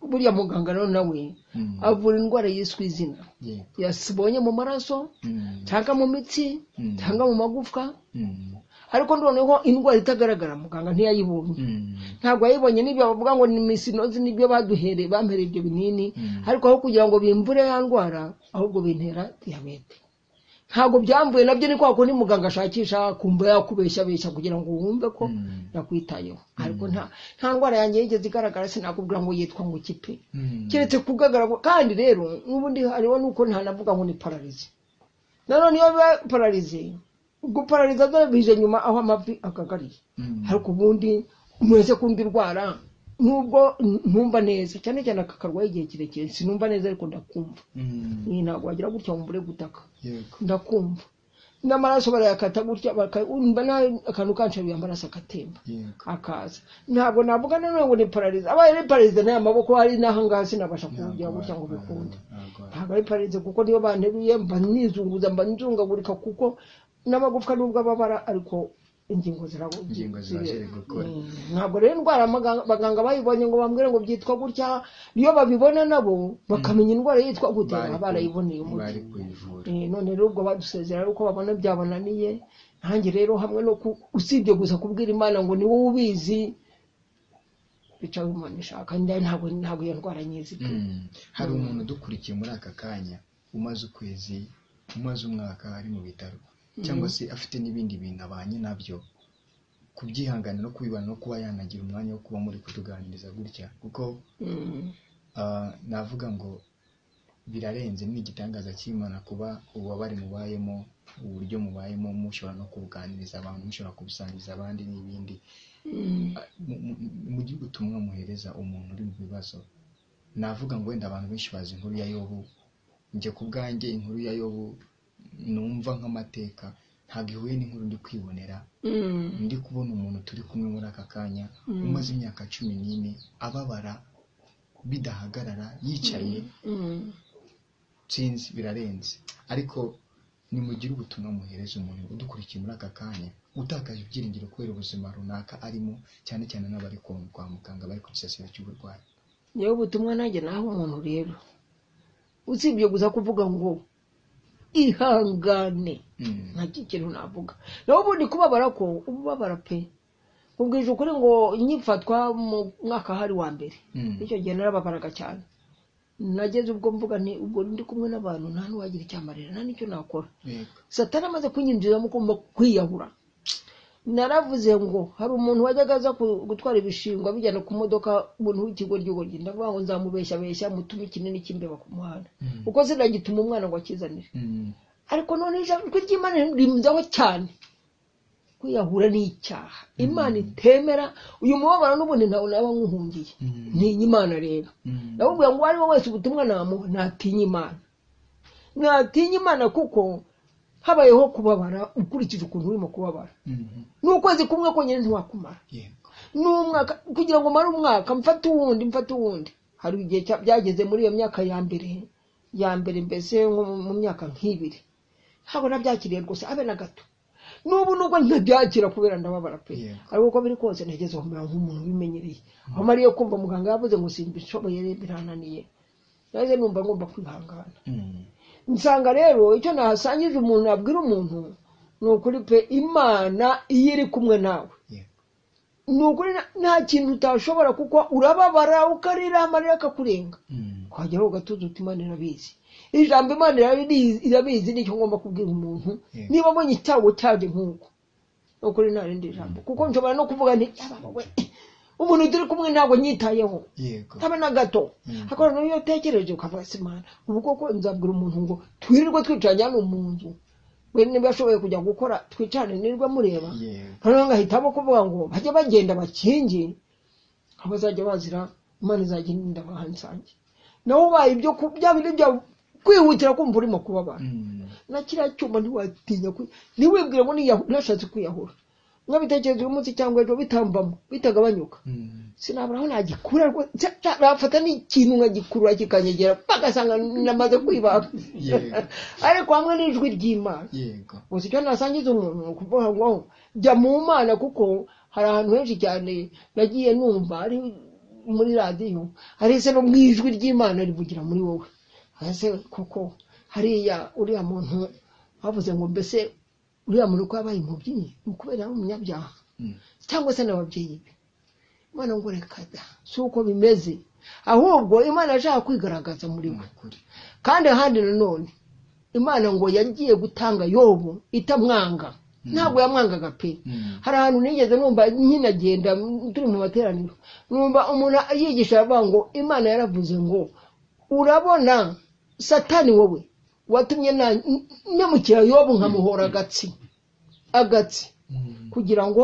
buriya muganga rero nawe Mm, avura indwara yiswe izina yego. yasibonye mu maraso Mm, cyangwa mu mitsi Mm. cyangwa mu magufwa mm, ariko noneho indwara itagaragara muganga ntiyayibonye mm, ntabwo yayibonye n'ibyo bavuga ngo ni misinozi nibyo baduhereye bampereye ibyo binini Mm. ariko aho kugira ngo bimbure ya ndwara ahubwo bintera diyabete ntabwo byambuye nabyo ni kwa kundi muganga ashakisha akumva yakubeshyabeshya kugira ngo wumve ko Mm. yakwitayeho ariko nta nta ndwara yanjye yigeze igaragara sinakubwira ngo yitwa ngo ikipe mm, keretse kugaragara kandi rero n'ubundi hariho nuko ntanavuga ngo ni pararize nanone iyo biba pararize guparariza dore bije nyuma aho amavi akagariye mm, ariko ubundi mwese kundi ndwara nubwo ntumva neza cyane cyane aka karwaye igihe kirekire sinumva neza ariko ndakumva mm, Ni ntabwo wagira gutya ngo mbure gutaka yego. ndakumva n'amaraso barayakata gutya baka- mba na- akantu kansharuye amaraso agatemba yego. akaza ntabwo navuga nanone ngo ni pararize abaye ari pararize n'aya maboko hari n'ahangaha sinabasha kuwugira Ntabwo gutya ngo wa- bikunde ntabwo wa- ntabwo ari pararize kuko niyo banteruye mba nizunguza mba nzungagurika kuko n'amagufwa nubwo ababara ariko ingingo zirabu- Ingingo ziba ziri gukora. Mm, ntabwo rero indwara abaganga- abaganga bayibonye ngo bambwire ngo byitwa gutya iyo babibona nabo bakamenya indwara yitwa gute Bari baba ku- barayiboneye umuti bari kuyivura Eh, none rero ubwo badusezera ari uko babona byabananiye ntange rero hamwe no ku- usibye gusa kubwira imana ngo ni wowe ubizi bica aho imana ishaka nda- ntabwo ntabwo iyo ndwara nyizi pe. Mm. hari umuntu udukurikiye muri aka kanya umaze ukwezi umaze umwaka ari mu bitaro cyangwa se afite n'ibindi bintu abanye nabyo kubyihanganira no kubibana no kuba yanagira umwanya wo kuba muri kutuganiriza gutya kuko Mm. ah, navuga ngo birarenze ni igitangaza cy'imana kuba ububabare mubayemo uburyo mubayemo mushobora no kubuganiriza abantu mushobora kubusangiza abandi n'ibindi Mm. mu- mu- mujye ubutumwa muhereza umuntu uri mu bibazo navuga ngo wenda abantu benshi bazi inkuru ya yobu njye ku bwanjye inkuru ya yobu numva nk'amateka ntabwo ihuye n'inkuru ndi kwibonera Mm. ndi kubona umuntu turi kumwe muri aka kanya umaze imyaka cumi n'ine ababara bidahagarara yicaye Mm. sinzi birarenze ariko nimugire ubutumwa muhereza umuntu udukurikiye muri aka kanya utakaje ibyiringiro kubera ubuzima runaka arimo cyane cyane n'abari kwa kwa muganga bari ku gisasiro cy'uburwayi niyo butumwa nanjye naho umuntu rero usibye gusa kuvuga ngo ihangane Mm. nta kindi kintu navuga naho ubundi kubabara ko ubabara pe ubwije ukuri ngo nyifatwa mu mwaka hari wa mbere Mm. icyo gihe narababaraga cyane nageze ubwo mvuga ni ubwo ndi kumwe n'abantu nta n'uwagira icyamarira nta n'icyo nakora Yego. satani amaze kunyinjiramo ugomba kwiyahura naravuze ngo hari umuntu wajyaga aza ku- gutwara ibishingwa bijyana ku modoka umuntu w'ikigo ry'ugoryi ndavuga ngo nzamubeshyabeshya mutume ikinini cy'imbeba ku muhanda Mm. kuko sinagituma umwana ngo akizanire Mm. ariko none ijambo ry'imana rimuzaho cyane kwiyahura ni icyaha imana itemera uyu mubabaro n'ubundi ntawe naba nkuhungiye Mm. ntinya imana rero Mm. ndamubwira ngo uwo ari we wese ubutumwa namuha ntatinya imana ntatinya imana kuko habayeho kubabara ukurikije ukuntu urimo kubabara Mm. n'ukwezi kumwe konyine ntiwakumara Yego. n'umwaka kugira ngo umare umwaka mfate uwundi mfate uwundi hari igihe cya- byageze muri iyo myaka ya mbere ya mbere mbese nko mu- mu myaka nk'ibiri ntabwo nabyakiriye rwose abe na gato n'ubu nubwo ntabyakira kubera ndababara pe Yego. ariko uko biri kose nageze aho mbera nk'umuntu ubimenyereye aho mariye kumva muganga yavuze ngo simbishoboye rero birananiye naje numva ngomba kwihangana Mm. nsanga rero icyo nahasangije umuntu abwira umuntu ni ukuri pe imana iyo iri kumwe nawe Yego. ni ukuri na- nta kintu utashobora kuko urababara ukarira amarira akakurenga Mm. ukageraho ugatuza uti imana irabizi ijambo imana irarizi- irabizi nicyo ngomba kubwira umuntu Yego. niba mbonye icyago cyaje nk'uko ni ukuri nta rindi jambo kuko nshobora no kuvuga nti "Yaba we, umuntu turi kumwe ntabwo nyitayeho Yego. tabe na gato Mm. ariko noneho iyo utekereje ukavuga se imana ubu koko nzabwira umuntu ngo twirirwe twicaranye hano mu nzu we niba ashoboye kujya gukora twicarane nirwe mureba Yego. noneho ngahitamo kuvuga ngo bajye bagenda bakingi aho bazajya bazira imana izajya irinda abahansange nawe ubaye ibyo ku- bya bindi bya kwihutira kumva urimo kubabara Mm. na kiriya cyuma ntiwatinya kwi- ntiwibwire ngo niyahu- nashatse kwiyahura mwabitekereza uyu munsi cyangwa ejo bitambamo bitagabanyuka Mm. sinabura aho nagikura rwose Cya- cya- nafata n'ikintu nkagikurura kikanyegera bagasanga namaze kwibaga Yego. ariko hamwe n'ijwi ry'imana Yego. gusa icyo nasangiza umuntu ni ukuvuga ngo jya mu mana kuko hari ahantu henshi cyane nagiye numva ari muri radiyo arese no mu ijwi ry'imana rivugira muri wowe ese koko hariya uriya muntu bavuze ngo mbese uriya muntu ko yabaye umubyinnyi ni ukubera ari umunyabyaha Mm. cyangwa se n'ababyeyi be imana ngo reka da si uko bimeze ahubwo imana yashaka kwigaragaza muri we Ni ukuri. kandi ahandi nanone imana ngo yagiye gutanga yobu itamwanga ntabwo yamwangaga pe Mm. hari ahantu nigeze numva nkinagenda mm, turi mu materaniro numva umuntu yigisha aravuga ngo imana yaravuze ngo urabona satani wowe watumye na- n- nemukira yobu nkamuhora agatsi agatsi Mm. kugira ngo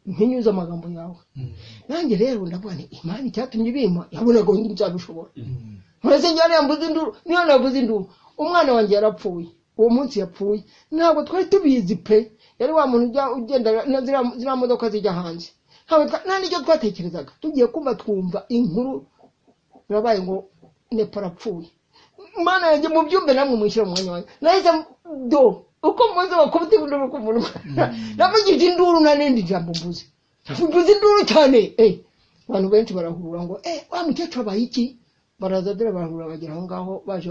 mpinyuze amagambo yawe Mm. nanjye rero ndavuga nti imana icyatumye ibima yabonaga ngo nzabishobora Mm. murese njyana yambuze induru niyo navuze induru umwana wanjye yarapfuye uwo munsi yapfuye ntabwo twari tubizi pe yari wa muntu ujya ugenda na ziriya- ziriya modoka zijya hanze ntabwo twa- nta n'icyo twatekerezaga tugiye kumva twumva inkuru birabaye ngo nepo arapfuye mana yanjye mu byumbe namwe mwishyira mu mwanya wanjye nahise m- do uko mbuze wakubita induru ku munwa namugije induru na n'indi jambo mbuze mbuze induru cyane eh abantu benshi barahurura ngo eh wa mukecuru abaye iki baraza dore barahurura bagera aho ngaho baje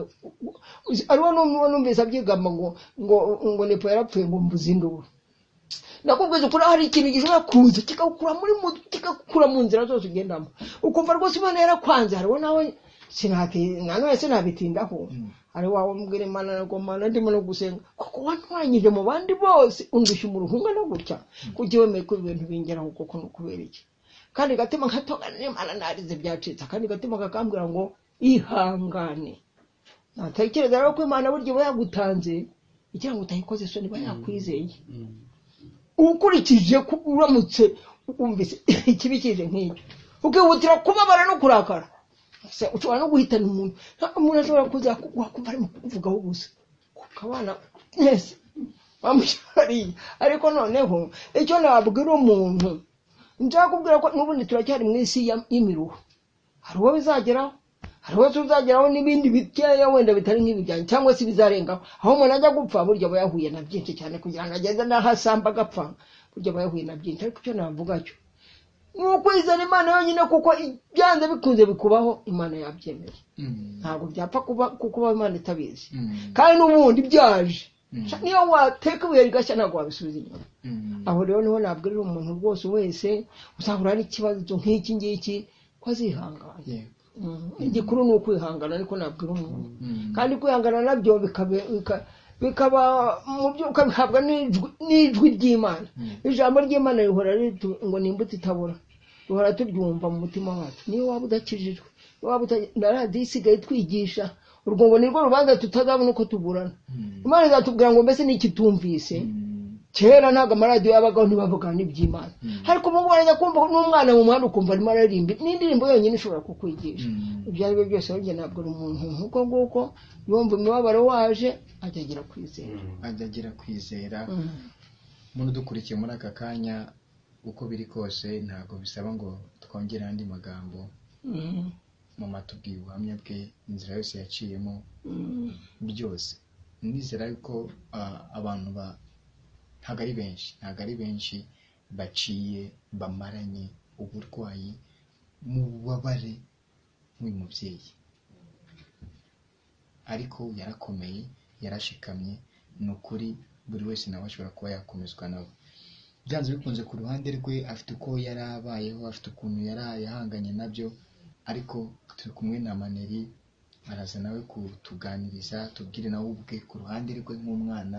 ariwo n'umwe numvise abyigamba ngo ngo ngo nepo yarapfuye ngo mbuze induru nakubwiza ukuri hari ikintu gishobora kuza kikakura muri mu kikakura mu nzira zose ugendamo ukumva rwose imana yarakwanze hariho nawe sinati na none sinabitindaho ari wawe mbwira imana ntabwo mana ndimo no gusenga kuko wantwanyije mu bandi bose undushya umuruhunga no gutya kujya wemeye ko ibintu bingeraho kuko ni ukubera iki kandi gatima nkatongana n'imana narize byacitse kandi gatima kakambwira ngo ihangane natekereza rero ko imana burya iba yagutanze igira ngo utayikoze so niba yakwizeye ukurikije ko uramutse wumvise ikibi kije nk'icyo ukihutira kubabara no kurakara se ushobora no guhitana umuntu umuntu ashobora kuza wakumva arimo kuvugaho ubusa ukabana mwese wamushyariye ariko noneho icyo nabwira umuntu njya kubwira ko n'ubundi turacyari mu isi y'imiruho hari uwo bizageraho hari uwo tuzageraho n'ibindi bikeya wenda bitari nk'ibijyanye cyangwa se ibizarengaho aho umuntu ajya gupfa burya aba yahuye na byinshi cyane kugira ngo ageze n'aho asamba agapfa burya aba yahuye na byinshi ariko icyo navuga cyo ni ukwizera imana yonyine kuko byanze bikunze bikubaho imana yabyemeye ntabwo byapfa kuba kukubaho imana itabizi kandi n'ubundi byaje niyo wateka ibuye rigashya ntabwo wabisubiza inyuma aho rero niho nabwirira umuntu rwose wese uzahura n'ikibazo nk'iki ngiki ko azihangana igikuru ni ukwihangana ariko nabwira umuntu kandi kwihangana nabyo bikaba mu byo ukabihabwa n'ijwi ry'imana ijambo ry'imana rihora ngo ni imbuto itabura duhora turyumva mu mutima wacu niyo waba udakijijwe na radiyo isigaye itwigisha urwo ngo nirwo rubanza tutazabona uko tuburana imana izatubwira ngo mbese ni ikitumvise kera ntabwo amaradiyo yabagaho ntibavugana n'iby'imana ariko ubu wajya kumva n'umwana mu muhanda ukumva arimo araririmba n'indirimbo yonyine ishobora kukwigisha ibyo ari byo byose burya ntabwo ari umuntu nk'uko nguko yumva imibabaro waje ajya agira kwizera ajya agira kwizera muntu udukurikiye muri aka kanya uko biri kose ntabwo bisaba ngo twongere andi magambo mu matubwiye ubuhamya bwe inzira yose yaciyemo byose nizera yuko abantu ntabwo ari benshi ntabwo ari benshi baciye bamaranye uburwayi mu bubabare nk'uyu mubyeyi ariko yarakomeye yarashikamye ni ukuri buri wese nawe ashobora kuba yakomezwa nawe byanze bikunze ku ruhande rwe afite uko yari abayeho afite ukuntu yari yahanganye nabyo ariko turi kumwe na maneri araza nawe kutuganiriza tubwire nawe ubwe ku ruhande rwe nk'umwana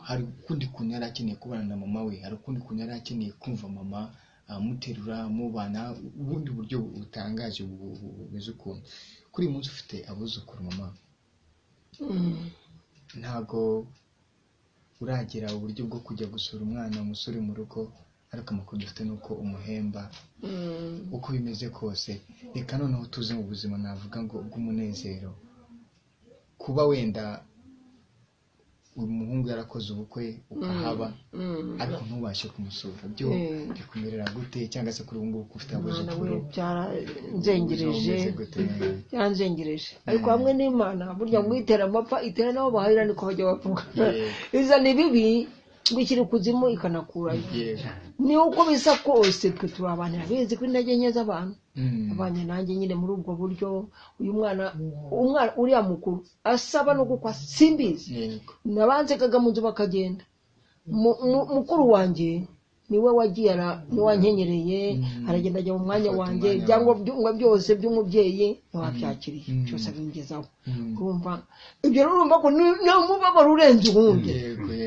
hari ukundi kuntu yari akeneye kubana na mama we hari ukundi kuntu yari akeneye kumva mama amuterura amubana ubundi buryo butangaje bumeze ukuntu kuri uyu munsi ufite abuzukuru mama ntabwo uragera uburyo bwo kujya gusura umwana umusore mu rugo ariko amakuru dufite ni uko umuhemba uko bimeze kose reka noneho tuze mu buzima navuga ngo bw'umunezero kuba wenda uyu muhungu yarakoze ubukwe ukahaba ariko ntubashe kumusura byo bikumerera gute cyangwa se kuri ubu ngubu ufite abuzukuru byaranzengereje byaranzengereje ariko hamwe n'imana burya ngo itera amapfa itera n'abo bahahira niko bajya bavuga izana ibibi ngo ikiri kuzimu ikanakurayo ni uko bisa kose twe turi abantu irabizi ko intege nke z'abantu abanye nanjye nyine muri ubwo buryo uyu mwana umwana uriya mukuru asaba no gukwa simbizi nabanzekaga mu nzu bakagenda mukuru wanjye niwe wagiye niwankengereye aragenda ajya mu mwanya wanjye ibyangombwa byose by'umubyeyi ntiwabyakiriye cyose abingezaho urumva ibyo rero urumva ko ni umubabaro urenze uwundi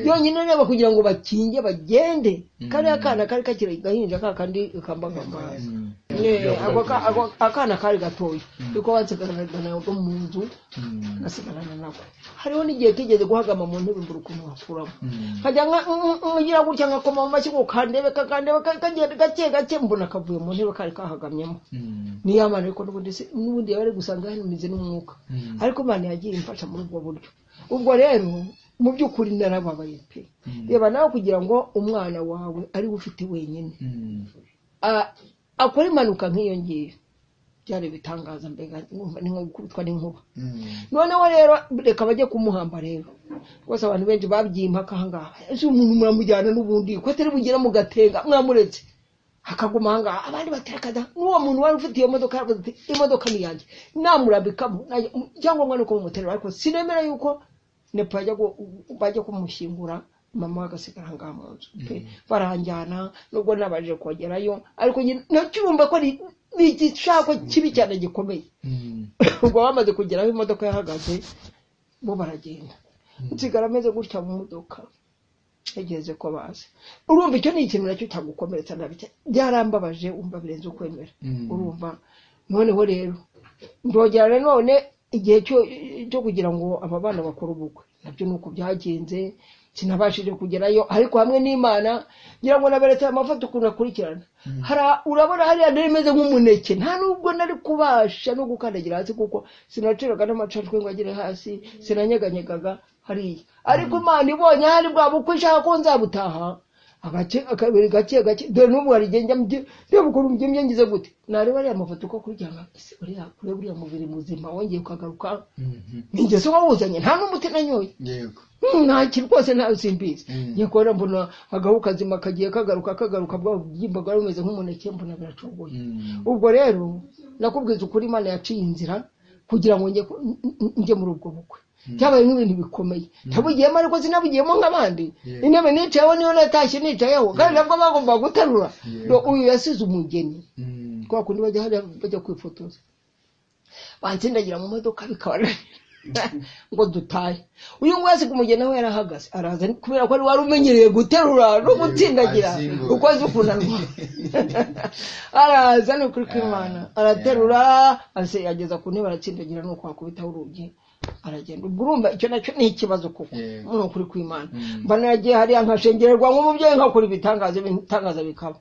yonyine reba kugira ngo bakinge bagende kariya kana kari kakiri gahinja ka kandi kambagamazi akana kari gatoya kuko bansigarana nabwo mu nzu nasigarana nako hariho n'igihe kigeze guhagama mu ntebe mbura ukuntu wakuramo nkajya ngira gutya nkakoma mu mashyi ngo kandebe kakandebe kagenda gake gake mbona kavuye mu ntebe kari kahagamyemo niyo mana ariko n'ubundi yaba ari gusanga yanumize n'umwuka ariko imana yagiye imfasha muri ubwo buryo ubwo rero mu by'ukuri narababaye pe reba nawe kugira ngo umwana wawe ariwe ufite wenyine akora impanuka nk'iyo ngiyo byari ibitangaza mbega nkumva ni nko gukubitwa n'inkuba Mm. noneho rero reka bajye kumuhamba rero rwose abantu benshi babyiye impaka ahangaha ese umuntu muramujyana n'ubundi ko atari bugere mugatenga mwamuretse akaguma ahangaha abandi baterekaza n'uwo muntu wari ufite iyo modoka yaravuze ati imodoka ni yanjye namurabikamo najya- icyangombwa ni uko mumuterera ariko sinemera yuko nepa yajya gu- bajya kumushyingura mama we agasigara ahangaha mu nzu pe baranjyana nubwo nabajije kongerayo ariko nyine nacyumva ko ni ni igishako kibi cyane gikomeye Mm. ubwo bamaze kugera aho imodoka yahagaze bo baragenda nsigara ameze gutya mu modoka yageze ko bazi urumva icyo ni ikintu nacyo cyagukomeretsa nabi cyane. byarambabaje umva birenze ukwemera Mm. urumva noneho rero ndogera rero none igihe cyo cyo kugira ngo aba bana bakore ubukwe nabyo ni uko byagenze sinabashije kugerayo ariko hamwe n'imana ngira ngo naberetse amafoto ukuntu akurikirana Hara- urabona hariya nari meze nk'umuneke nta nubwo nari kubasha no gukandagira hasi kuko sinaciraga n'amacacwe ngo agere hasi sinanyeganyegaga hariya ariko imana ibonye hari bwa bukwe ishaka ko nzabutaha agace akabiri gake gake dore n'ubu hari igihe njya mubyi- reba ukuntu mbyimye ngize gute nareba ariya mafoto ko kuryama ese uriya kureba uriya mubiri muzima wongeye ukagaruka Mhm. ni ingeso wawuzanye nta n'umuti nanyoye yego ntaki rwose ntayo simbizi Mm. njye kubona mbona agahu kazima kagiye kagaruka kagaruka bwa bubyimba bwari bumeze nk'umuneke mbona biracogoye Mm. ubwo rero nakubwiza ukuri imana yaciye inzira kugira ngo njye ku- n- n- njye muri ubwo bukwe byabaye nk'ibintu bikomeye ntabugiyemo ariko sinabugiyemo nk'abandi Yeah. intebe nicayeho niyo natashye nicayeho kandi nabwo bagomba guterura Yeah. Do- uyu yasize umugeni Mm. kwa kundi bajya hariya bajya kwifotoza bansindagira mu modoka bikabananira ngo dutahe uyu nguyu asiga umugeni we yarahagaze araza kubera ko ari wari umenyereye guterura no gutsindagira azingo. uko azi ukuntu arwara araza ni ukuri kw'imana araterura ase yageza ku ntebe aratsindagira ni uko wakubitaho urugi aragenda ubwo urumva icyo nacyo ni ikibazo kuko Yego. ni ukuri kw'imana Mm. mba naragiye hariya nkashengererwa nk'umubyeyi nkakora ibitangaza ibitangaza bikaba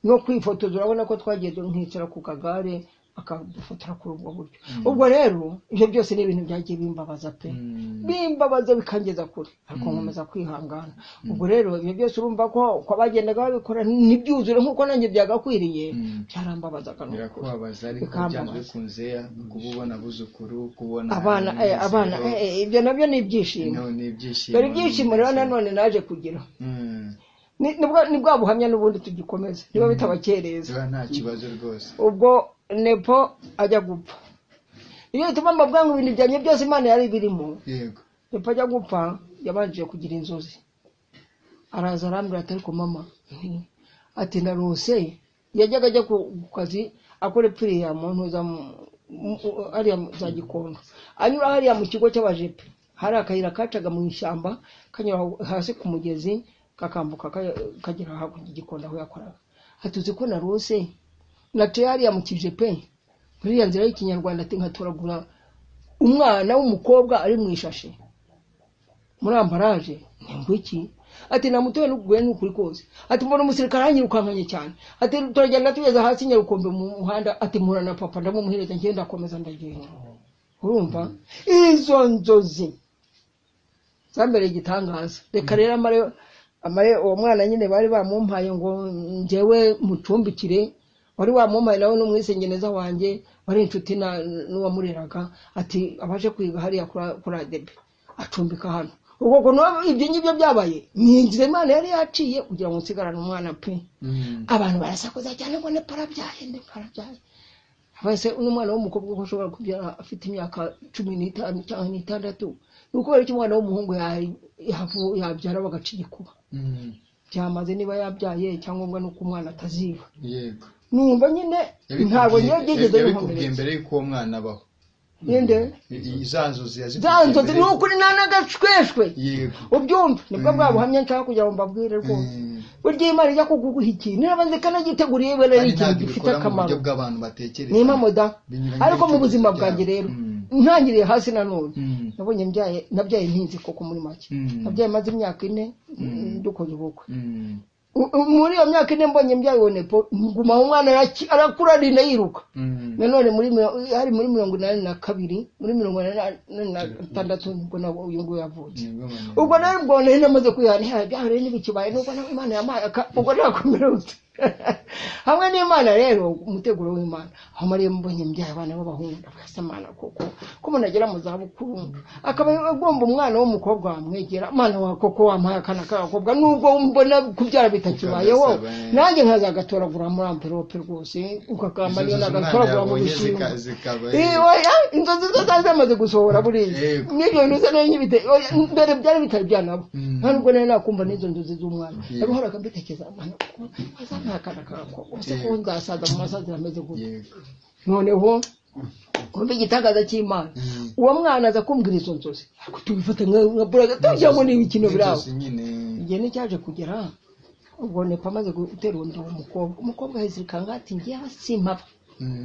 no kwifotoza urabona ko twagiye du- nkicara ku kagare akadufotora kuri ubwo buryo ubwo rero ibyo byose ni ibintu byagiye bimbabaza pe Mm. bimbabaza bikangeza kure ariko nkomeza kwihangana ubwo rero ibyo byose urumva ko uko bagendaga babikora ntibyuzure nk'uko nanjye byagakwiriye Mm. byarambabazaga ni ukuri. birakubabaza ariko Bikambabaza. byanze bikunze kuba ubona abuzukuru kubona abana eh, umunezero, abana eh, eh, ibyo nabyo ni ibyishimo no, ni ibyishimo dore ibyishimo rero n'umunezero. nanone naje kugira Mm. ni ni bwa- ni bwa buhamya n'ubundi tugikomeza niba bitabakereza ziba nta kibazo rwose ubwo nepo ajya gupfa iyo bituma mbabwira ngo ibintu byanjye byose imana yari birimo yego nepo ajya gupfa yabanje kugira inzozi araza arambwira ati ariko mama nti, ati narose yajyaga ajya ku ku kazi akora epfiriya mu ntuza mu- mu- u- hariya mu- za gikondo anyura hariya mu kigo cy'abajepe hari akayira kacaga mu ishyamba kanyura aho hasi ku mugezi kakambuka ka- kagera hakurya igikondo aho yakoraga ati uzi ko narose naciye hariya mu kijepe muri iriya nzira y'ikinyarwanda ati nkatoragura umwana w'umukobwa ari mu ishashi muri ambaraje ngo iki ati namutoye n'ukugura n'ukuri kose ati mbona umusirikare anyirukankanye cyane ati turagenda tugeze hasi nyarukombe mu muhanda ati mpura na papa ndamumuhereza ngiye ndakomeza ndagenda urumva izo nzozi zambereye igitangaza reka rero amare amare uwo mwana nyine bari bamumpaye ngo njyewe mucumbikire wari wamumpaye nawe n'umwisengeneza wanjye wari inshuti na- n'uwamureraga ati abaje kwiga hariya kuri- kuri adebe acumbika hano ubwo kuntu ibyo ngibyo byabaye ni inzira imana yari yaciye kugira ngo nsigarane umwana pe Mm. abantu barasakuza cyane ngo ne parabyaye ne parabyaye bose uno mwana w'umukobwa uko ashobora kubyara afite imyaka cumi n'itanu cyangwa n'itandatu ni ukubera ko umwana w'umuhungu ya- yavu- yabyara bagaca igikuba Mm. byamaze niba yabyaye icyangombwa ni uko umwana ataziba yego numva nyine Yabikubwiye- ntabwo njyewe byigeze yabikubwiye bihumuriza mbere y'uko uwo mwana abaho ninde I- i- za nzozi za yazikubwiye nzozi mbere ni y'uko- ukuri nta n'agashweshwe yego ubyumva nibwo bwa buhamya nshaka kugira ngo mbabwire rwose Mm. burya imana ijya kuguha ikintu nirabanze ikanagiteguriye ibere Kandi ikintu ntabwo gifite ibikora mu akamaro buryo bw'abantu batekereza ni imamoda Binyuranye ariko mu n'ibitekerezo buzima byabo. bwanjye rero Mm. ntangiriye hasi nanone Mm. nabonye mbyaye nabyaye ntinzi koko muri make Mm. nabyaye maze imyaka ine dukora ubukwe Mm. U- u- muri iyo myaka ine mbonye mbyaye uwo nepo nguma aho umwana araki- arakura arinda yiruka Mm. nanone muri miro- hari muri mirongo inani na kabiri muri mirongo inani na gatandatu nibwo na uyu nguyu yavutse Ni bwo mwana- ubwo rero mbona nari namaze kwihana ibyaha rero ntibikibaye nubwo na- imana yampaye aka- ubwo nakomera gute hamwe n'imana rero umuteguro w'imana aho mariya mbonye mbyaye abana b'abahungu ndavuga imana koko ko umuntu agera mu zabukuru akaba agomba umwana w'umukobwa wamwegera umwana wa koko wamuhaye akana k'agakobwa nubwo mbona kubyara bitakibayeho Bikazaba- nanjye nkaza gatoragura muri amverope rwose ukakamba niyo nagatoragura mu bishimbo Eh, oya, inzozi zo zari zamaze gusohora buriya Yego. n'ibyo bintu bisa nayo nyibite oya, mbere byari bitari byanabo Mm. nta nubwo nari nakumva n'izo nzozi z'umwana Yego. yaruhoraga mbitekereza umwana kuko azampakana kakoko ese ko Yego. nzasaza mu masazi ameze gutya noneho kumva igitangaza cy'imana Mm. uwo mwana aza kumbwira izo nzozi ariko tubifata nka nka buraga tubishyiramo n'ibikino biraho igihe nicyaje kugera ubwo nepa amaze gutera undi uwo mukobwa umukobwa ahise ikangati njyewe simpapa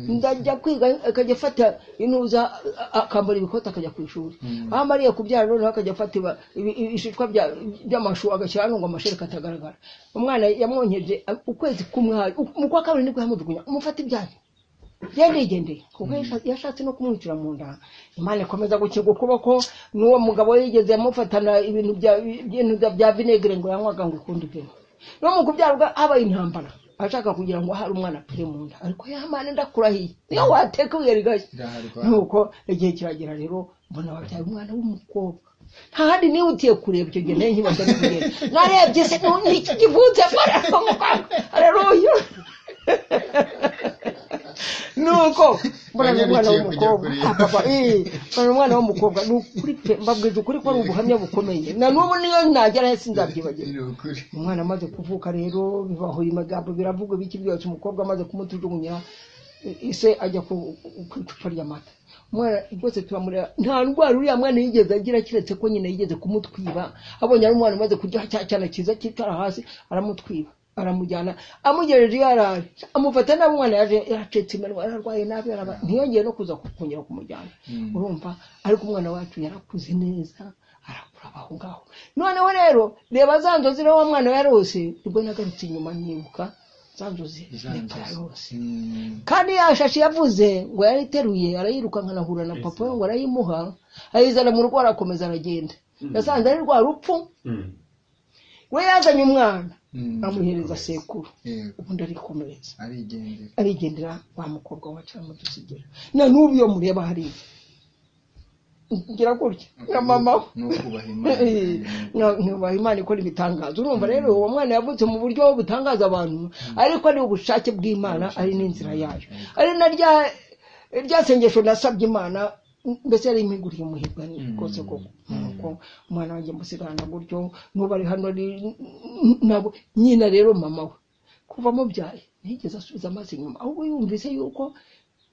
ndajya kwiga akajya afata intuza a- a- akambara ibikoti akajya ku ishuri Mm. aho amariye kubyara noneho akajya afata iba- ibi- ibi- ibishishwa bya- by'amashu agashyira hano ngo amashereka atagaragara umwana yamwonkeje a- ukwezi kumwe hari- u- mu kwa kabiri nibwo yamujugunya umufata ibyanyu yandigendeye kuko yasha- yashatse no kumwicira mu nda imana ikomeza gukinga ukuboko n'uwo mugabo yigeze yamufatana ibintu bya- ibintu bya- bya vinegere ngo yanywaga ngo ukundi ibintu no mu kubyarwa habaye intambara ashaka kugira ngo hari umwana apfire mu nda ariko yamane ndakurahiye niyo wateka ibuye rigashya nuko igihe kiragera rero mbona wabyaye umwana w'umukobwa nta handi nihutiye kureba icyo gihe nayo nkibaza kugenda narebye se nu- ni iki kivutse mbona ari umukobwa areruya nuko mbona ni umwana Wanyarukiye kujya w'umukobwa kureba. Ah, papa, eh, mbona ni umwana w'umukobwa ni ukuri pe mbabwije ukuri ko ari ubuhamya bukomeye na n'ubu niyo nageraho sinzabyibagirwa umwana amaze kuvuka rero bibahuye amagambo biravuga biki byose umukobwa amaze kumutujugunya ise ajya ku ku icupa ry'amata umwana rwose turamureba nta ndwara uriya mwana yigeze agira keretse ko nyina yigeze kumutwiba abonye ari umwana umaze kurya cya cyana cyiza cyicara hasi aramutwiba aramujyana amugejeje iyo arari amufata nabi umwana yaje yacitse iminwa yararwaye nabi yaraba ntiyongeye no kuza kongera kumujyana Mm. urumva ariko umwana wacu yarakuze neza arakura abaho ngaho noneho rero reba za nzozi rero wa mwana yarose ubwo nagarutse inyuma nibuka za nzozi nibwo yarose kandi ya shashi yavuze ngo yarayiteruye arayirukanka anahura na papa we ngo arayimuha ayizana mu rugo arakomeza aragenda yasanze ari rwa rupfu we yazanye umwana amuhereza sekuru ubundi arikomereza arigendera arigendera wa mukobwa wacu aramudusigira na n'ubu iyo mureba hariya ngira gutya na mama we ni ukubaha imana ntubaha imana ikora ibitangaza urumva rero uwo mwana yavutse mu buryo butangaza abantu ariko ari ubushake bw'imana ari n'inzira yayo ari na rya rya sengesho nasabye imana mbese yari imiguriye umuhirwa rwose koko nuko umwana wanjye musigarana gutyo n'ubu ari hano ari nabo nyina rero mama we kuva amubyaye ntiyigeze asubiza amaso inyuma ahubwo yumvise yuko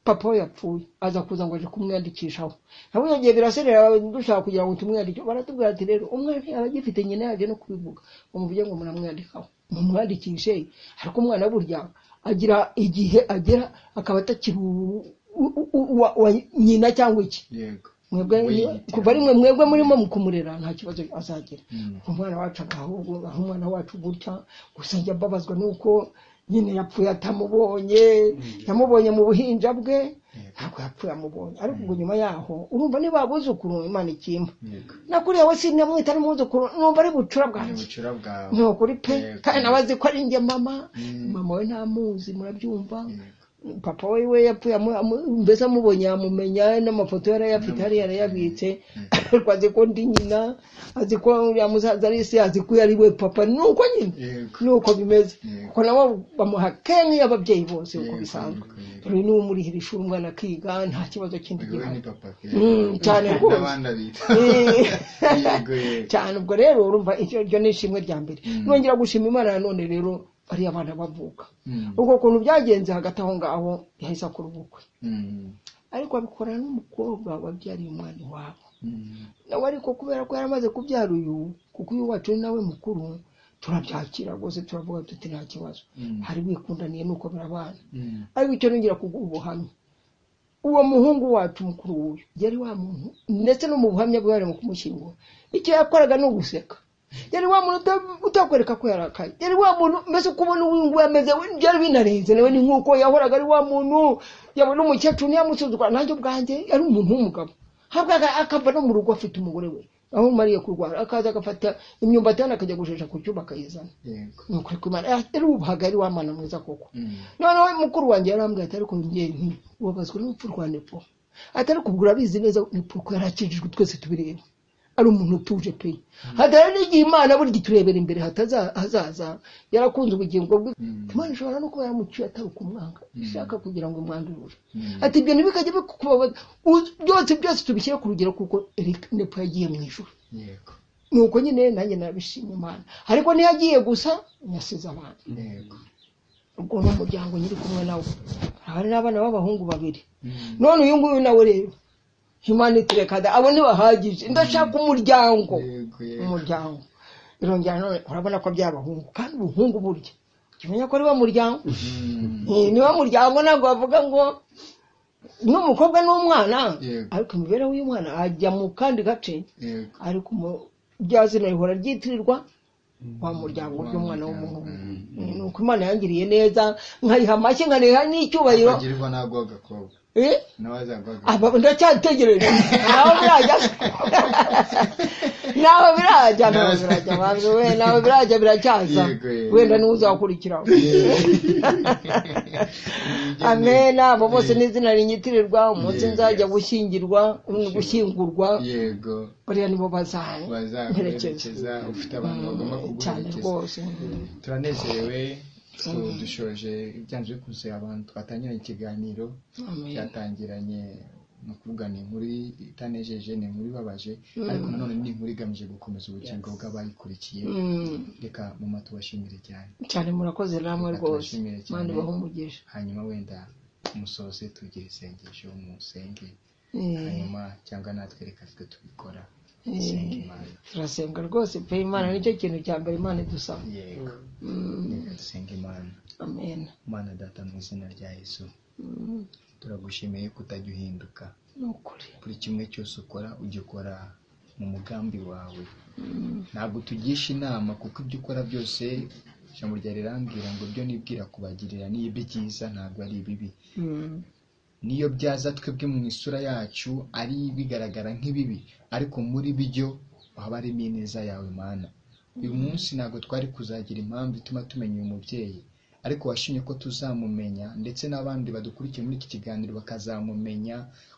papa we yapfuye aza kuza ngo aje kumwiyandikishaho nabo yongeye biraserera dushaka kugira ngo tumwiyandike baratubwira ati rero umwana yaba agifite nyina yaje no kubivuga bamuvuge ngo muramwiyandikaho mumwandikishe ariko umwana burya agira igihe agera akaba atakiri u- u- u- uwa- uwa nyina cyangwa iki yego mwebwe Wihitira. kuva ari mwe mwebwe murimo mu kumurera nta kibazo azagira Mm. umwana wacu agahubwo aho umwana wacu gutya gusa njya mbabazwa nuko nyine yapfuye atamubonye yamubonye mu buhinja bwe ntabwo yapfuye amubonye ariko ubwo nyuma yaho urumva niba abuzukuru imana ikimba yego nakuriya we sinamwita n'umwuzukuru numva ari bucura ni bwanjye ubucura bwawe ni ukuri pe Yego. kandi nawe azi ko ari njye mama Mm. mama we ntamuzi murabyumva Yego. papa we we yapfuye amu- amu- mbese amubonye yamumenya n'amafoto yarayafite hariya yarayabitse ariko azi ko ndi nyina azi ko uriya musaza ari se azi ko uyu ari we papa ni uko nyine yego ni uko bimeze Yego. kuko nabo bamuha kenshi ababyeyi bose uko Yego, bisanzwe yego. rero niba umurihira ishuri umwana akiga nta kibazo kindi uyu we gihari ni papa ke Mm, cyane rwose. n'abandi abita yego Eh, yego cyane ubwo rero urumva iryo iryo ni ishimwe rya mbere Mm. nongera gushima imana nanone rero bariya abana bavuka Mm, ubwo kuntu byagenze hagati aho ngaho yahise akora ubukwe mm, ariko abikora n'umukobwa wabyariye umwana iwabo mm. nawe ariko kubera ko yari amaze kubyara uyu kuko uyu wacu ni nawe mukuru turabyakira rwose turavuga tuti nta kibazo Mm. hari wikundaniye nuko birabana Mm. ariko icyo nongera kuguha ubuhamya uwo muhungu wacu mukuru w'uyu yari wa muntu ndetse no mu buhamya bwe bari mu kumushyingura icyo yakoraga ni uguseka yari wa muntu uta- utakwereka ko yarakaye yari wa muntu mbese uko ubona uyu nguyu ameze we byari binarenze nawe ni nk'uko yahoraga ari wa muntu yabona umukecuru ntiyamusuzugura nanjye ubwanjye yari umuntu w'umugabo habwa akava no mu rugo afite umugore we aho umariye kurwara akaza agafata imyumbati hano akajya gushesha ku cyuma akayizana yego ni ukuri kw'imana Ah, yari ubahagari w'amana mwiza koko Mm. noneho mukuru wanjye yarambwira ati ariko njyewe nti ubabazwa n'urupfu rwa nepo ati ariko ubwo urabizi neza nepo ko yarakijijwe twese tubireba ari umuntu utuje pe hatari n'igihe imana burya iturebera imbere hatazaza yarakunze ubugingo bwe Mm. imana ishobora no kuba yaramuciye atari ukumwanga ishaka kugira ngo imwandurure Mm. ati ibyo ntibikajye bikubabaza Uzi- byose byose tubishyire ku rugero kuko Eric nepo yagiye mu ijuru yego nuko nyine nanjye narabishima imana ariko ntiyagiye gusa yasize abana yego ubwo ni umuryango nyiri kumwe nawe hari n'abana b'abahungu babiri Mm. none uyu nguyu nawe rero humanity rekada abo ntibahagije ndashaka umuryango yego yego umuryango irongera none urabona ko by'abahungu kandi ubuhungu burya kimenya ko ari wo muryango Mm. Eh, ni wo muryango ntabwo bavuga ngo n'umukobwa n'umwana Yego. ariko imibereho y'umwana ajya mu kandi gace yego ariko mu- rya zina rihora ryitirirwa wa muryango by'umwana w'umuhungu Eh, ni uko imana yangiriye neza nkayiha amashyi nkaniha n'icyubahiro agirirwa ntabwo agakobwa Eh, nawe azagwaga aba ndacyategereje nawe birajya nawe birajya nawe birajya bantu we nawe birajya biracyaza Yego, yego. wenda niwe uzakurikiraho amena abo bose n'izina rinyitirirwa umunsi Yego. nzajya gushyingirwa gushyingurwa yego bariya nibo bazaherekeza bazaguherekeza ufite abantu bagomba cyane kuguherekeza rwose turanezerewe so dushoje ibyanze bikunze abantu twatangiranye ikiganiro Amen. cyatangiranye ni ukuvuga ni inkuru itanejeje ni inkuru ibabaje ariko nanone ni inkuru igamije gukomeza ubugingo bw'abayikurikiye Mm, reka mama tubashimire cyane cyane murakoze namwe Reka rwose tubashimire cyane. mani bahumugisha hanyuma wenda musoze tugire isengesho musenge Eh, hanyuma cyangwa natwe reka twe tubikora eh, senga imana turasenga rwose pe imana nicyo kintu cya mbere imana idusaba yego Mm, reka dusenga imana amen mana data mu izina rya yesu Mm, turagushimiye ko utajya uhinduka ni ukuri buri kimwe cyose ukora ujya ukora mu mugambi wawe ntabwo tugisha inama kuko ibyo ukora byose ijambo rya rirambwira ngo ibyo nibwira kubagirira ni ibyo byiza ntabwo ari ibibi Mm, niyo byaza twebwe mu isura yacu ari bigaragara nk'ibibi ariko muri byo haba harimo ineza yawe mana uyu munsi ntabwo twari kuzagira impamvu ituma tumenya uyu mubyeyi ariko washimye ko tuzamumenya ndetse n'abandi badukurikiye muri iki kiganiro bakazamumenya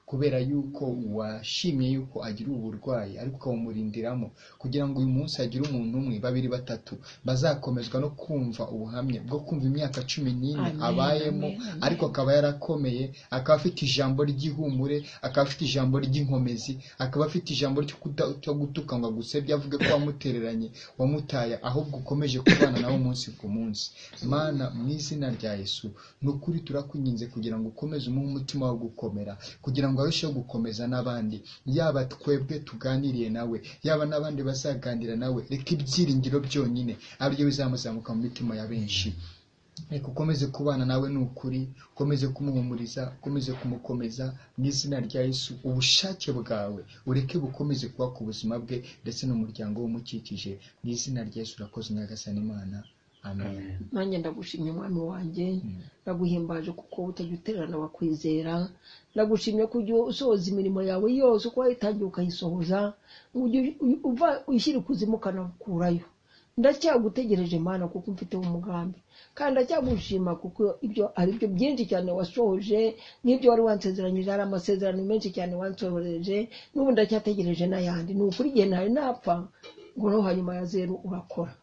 kubera yuko washimye yuko agira uburwayi ariko ukawumurindiramo kugira ngo uyu munsi hagire umuntu umwe babiri batatu bazakomezwa no kumva ubuhamya bwo kumva imyaka cumi n'ine Amen, abayemo amen, amen. ariko akaba yarakomeye akaba afite ijambo ry'ihumure akaba afite ijambo ry'inkomezi akaba afite ijambo ryo kuda- cyo gutuka ngo agusebye avuge ko wamutereranye wamutaya ahubwo ukomeje kubana nawe umunsi ku munsi mana mu izina rya yesu ni ukuri turakwinginze kugira ngo ukomeze umuhe umutima wo gukomera kugira ngo arusheho gukomeza n'abandi yaba twebwe tuganiriye nawe yaba n'abandi bazaganira nawe reka ibyiringiro byonyine ari byo bizamuzamuka mu mitima ya benshi reka ukomeze kubana nawe ni ukuri ukomeze kumuhumuriza ukomeze kumukomeza mu izina rya yesu ubushake bwawe ureke bukomeze kuba ku buzima bwe ndetse n'umuryango w'umukikije mu izina rya yesu urakoze nyagasani imana amen nanjye ndagushimye umwami wanjye ndaguhimbaje kuko utajya utererana wakwizera ndagushimye ko ujya usohoza imirimo yawe yose uko wayitangiye ukayisohoza ngo ujye uyu- uva ushyira ikuzimu ukanakurayo ndacyagutegereje mana kuko mfiteho umugambi kandi ndacyagushima kuko ibyo ari byo byinshi cyane washohoje n'ibyo wari wansezeranyije hari amasezerano menshi cyane wansohoreje n'ubu ndacyategereje n'ayandi ni ukuri igihe ntari napfa ngo no hanyuma ya zeru urakora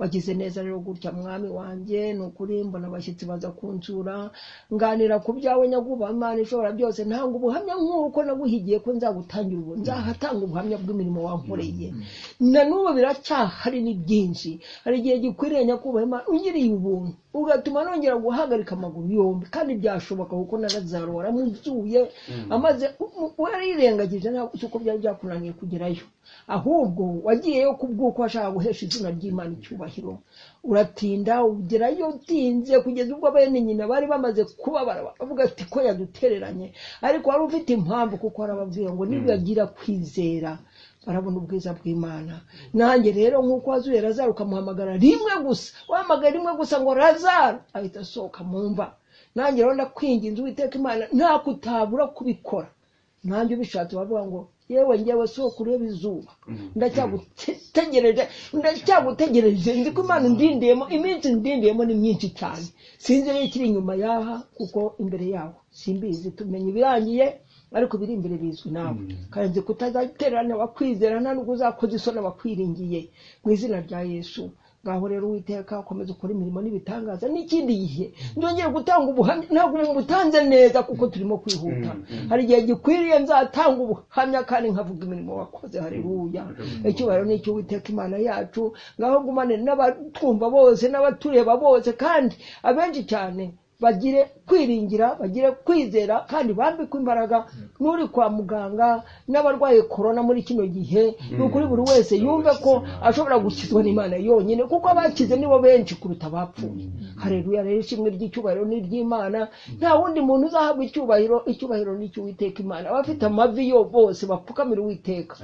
wagize neza rero gutya mwami wanjye ni ukuri mbona abashyitsi baza kunsura nganira ku byawe nyaguba imana ishobora byose ntanga ubuhamya nk'uko naguhigiye ko nzagutangira ubu nzahatanga ubuhamya bw'imirimo wankoreye na n'ubu biracyahari ni byinshi hari igihe gikwiriye nyakubaha imana ungiriye ubuntu ugatuma nongera guhagarika amaguru yombi kandi byashoboka kuko narazaro waramuzuye amaze warirengagije ntabwo uko byari byakunaniye kugerayo ahubwo wagiyeyo ku bw'uko washaka guhesha izina ry'imana icyubahiro uratinda ugerayo utinze kugeza ubwo bene nyina bari bamaze kubabara bavuga ati ko yadutereranye ariko wari ufite impamvu kuko warababwiye ngo nibagira kwizera barabona ubwiza bw'imana nanjye rero nk'uko wazuye razaro ukamuhamagara rimwe gusa wahamagara rimwe gusa ngo razaro ahita asohoka mu mva nanjye rero ndakwinginze uwiteka imana nta kutabura kubikora nanjye ubishatse bavuga ngo yewe ngewe soko ureba izuba ndacyagutegereje ndacyagutegereje nzi ko imana ndindiyemo iminsi ndindiyemo ni myinshi cyane sinzi rero ikiri inyuma yaha kuko imbere yawo simbizi tumenya ibirangiye ariko biri imbere bizwi nawe kandi nzi kutazatererana abakwizerana n'ubwo uzakoze isoni abakwiringiye mu izina rya yesu ngaho rero uwiteka ukomeze ukora imirimo n'ibitangaza n'ikindi gihe ndongeye gutanga ubuhamya ntabwo mubutanze neza kuko turimo kwihuta hari igihe gikwiriye nzatanga ubuhamya kandi nkavuga imirimo wakoze haleluya icyubahiro ni icy'uwiteka imana yacu ngaho ngumane n'abatwumva bose n'abatureba bose kandi abenshi cyane bagire kwiringira bagire kwizera kandi bambikwe imbaraga n'uri kwa muganga n'abarwaye korona muri kino gihe ni ukuri buri wese yumve ko ashobora gukizwa n'imana yonyine kuko abakize nibo benshi kuruta abapfuye hareruya rero ishimwe ry'icyubahiro ni iry'imana nta wundi muntu uzahabwa icyubahiro icyubahiro ni icy'uwiteka imana abafite amavi yo bose bapfukamira uwiteka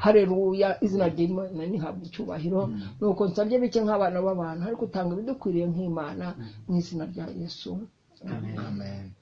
hareruya izina ry'imana ntihabwe icyubahiro nuko nsabye bike nk'abana b'abantu ariko utanga ibidukwiriye nk'imana mu izina rya yesu Amen.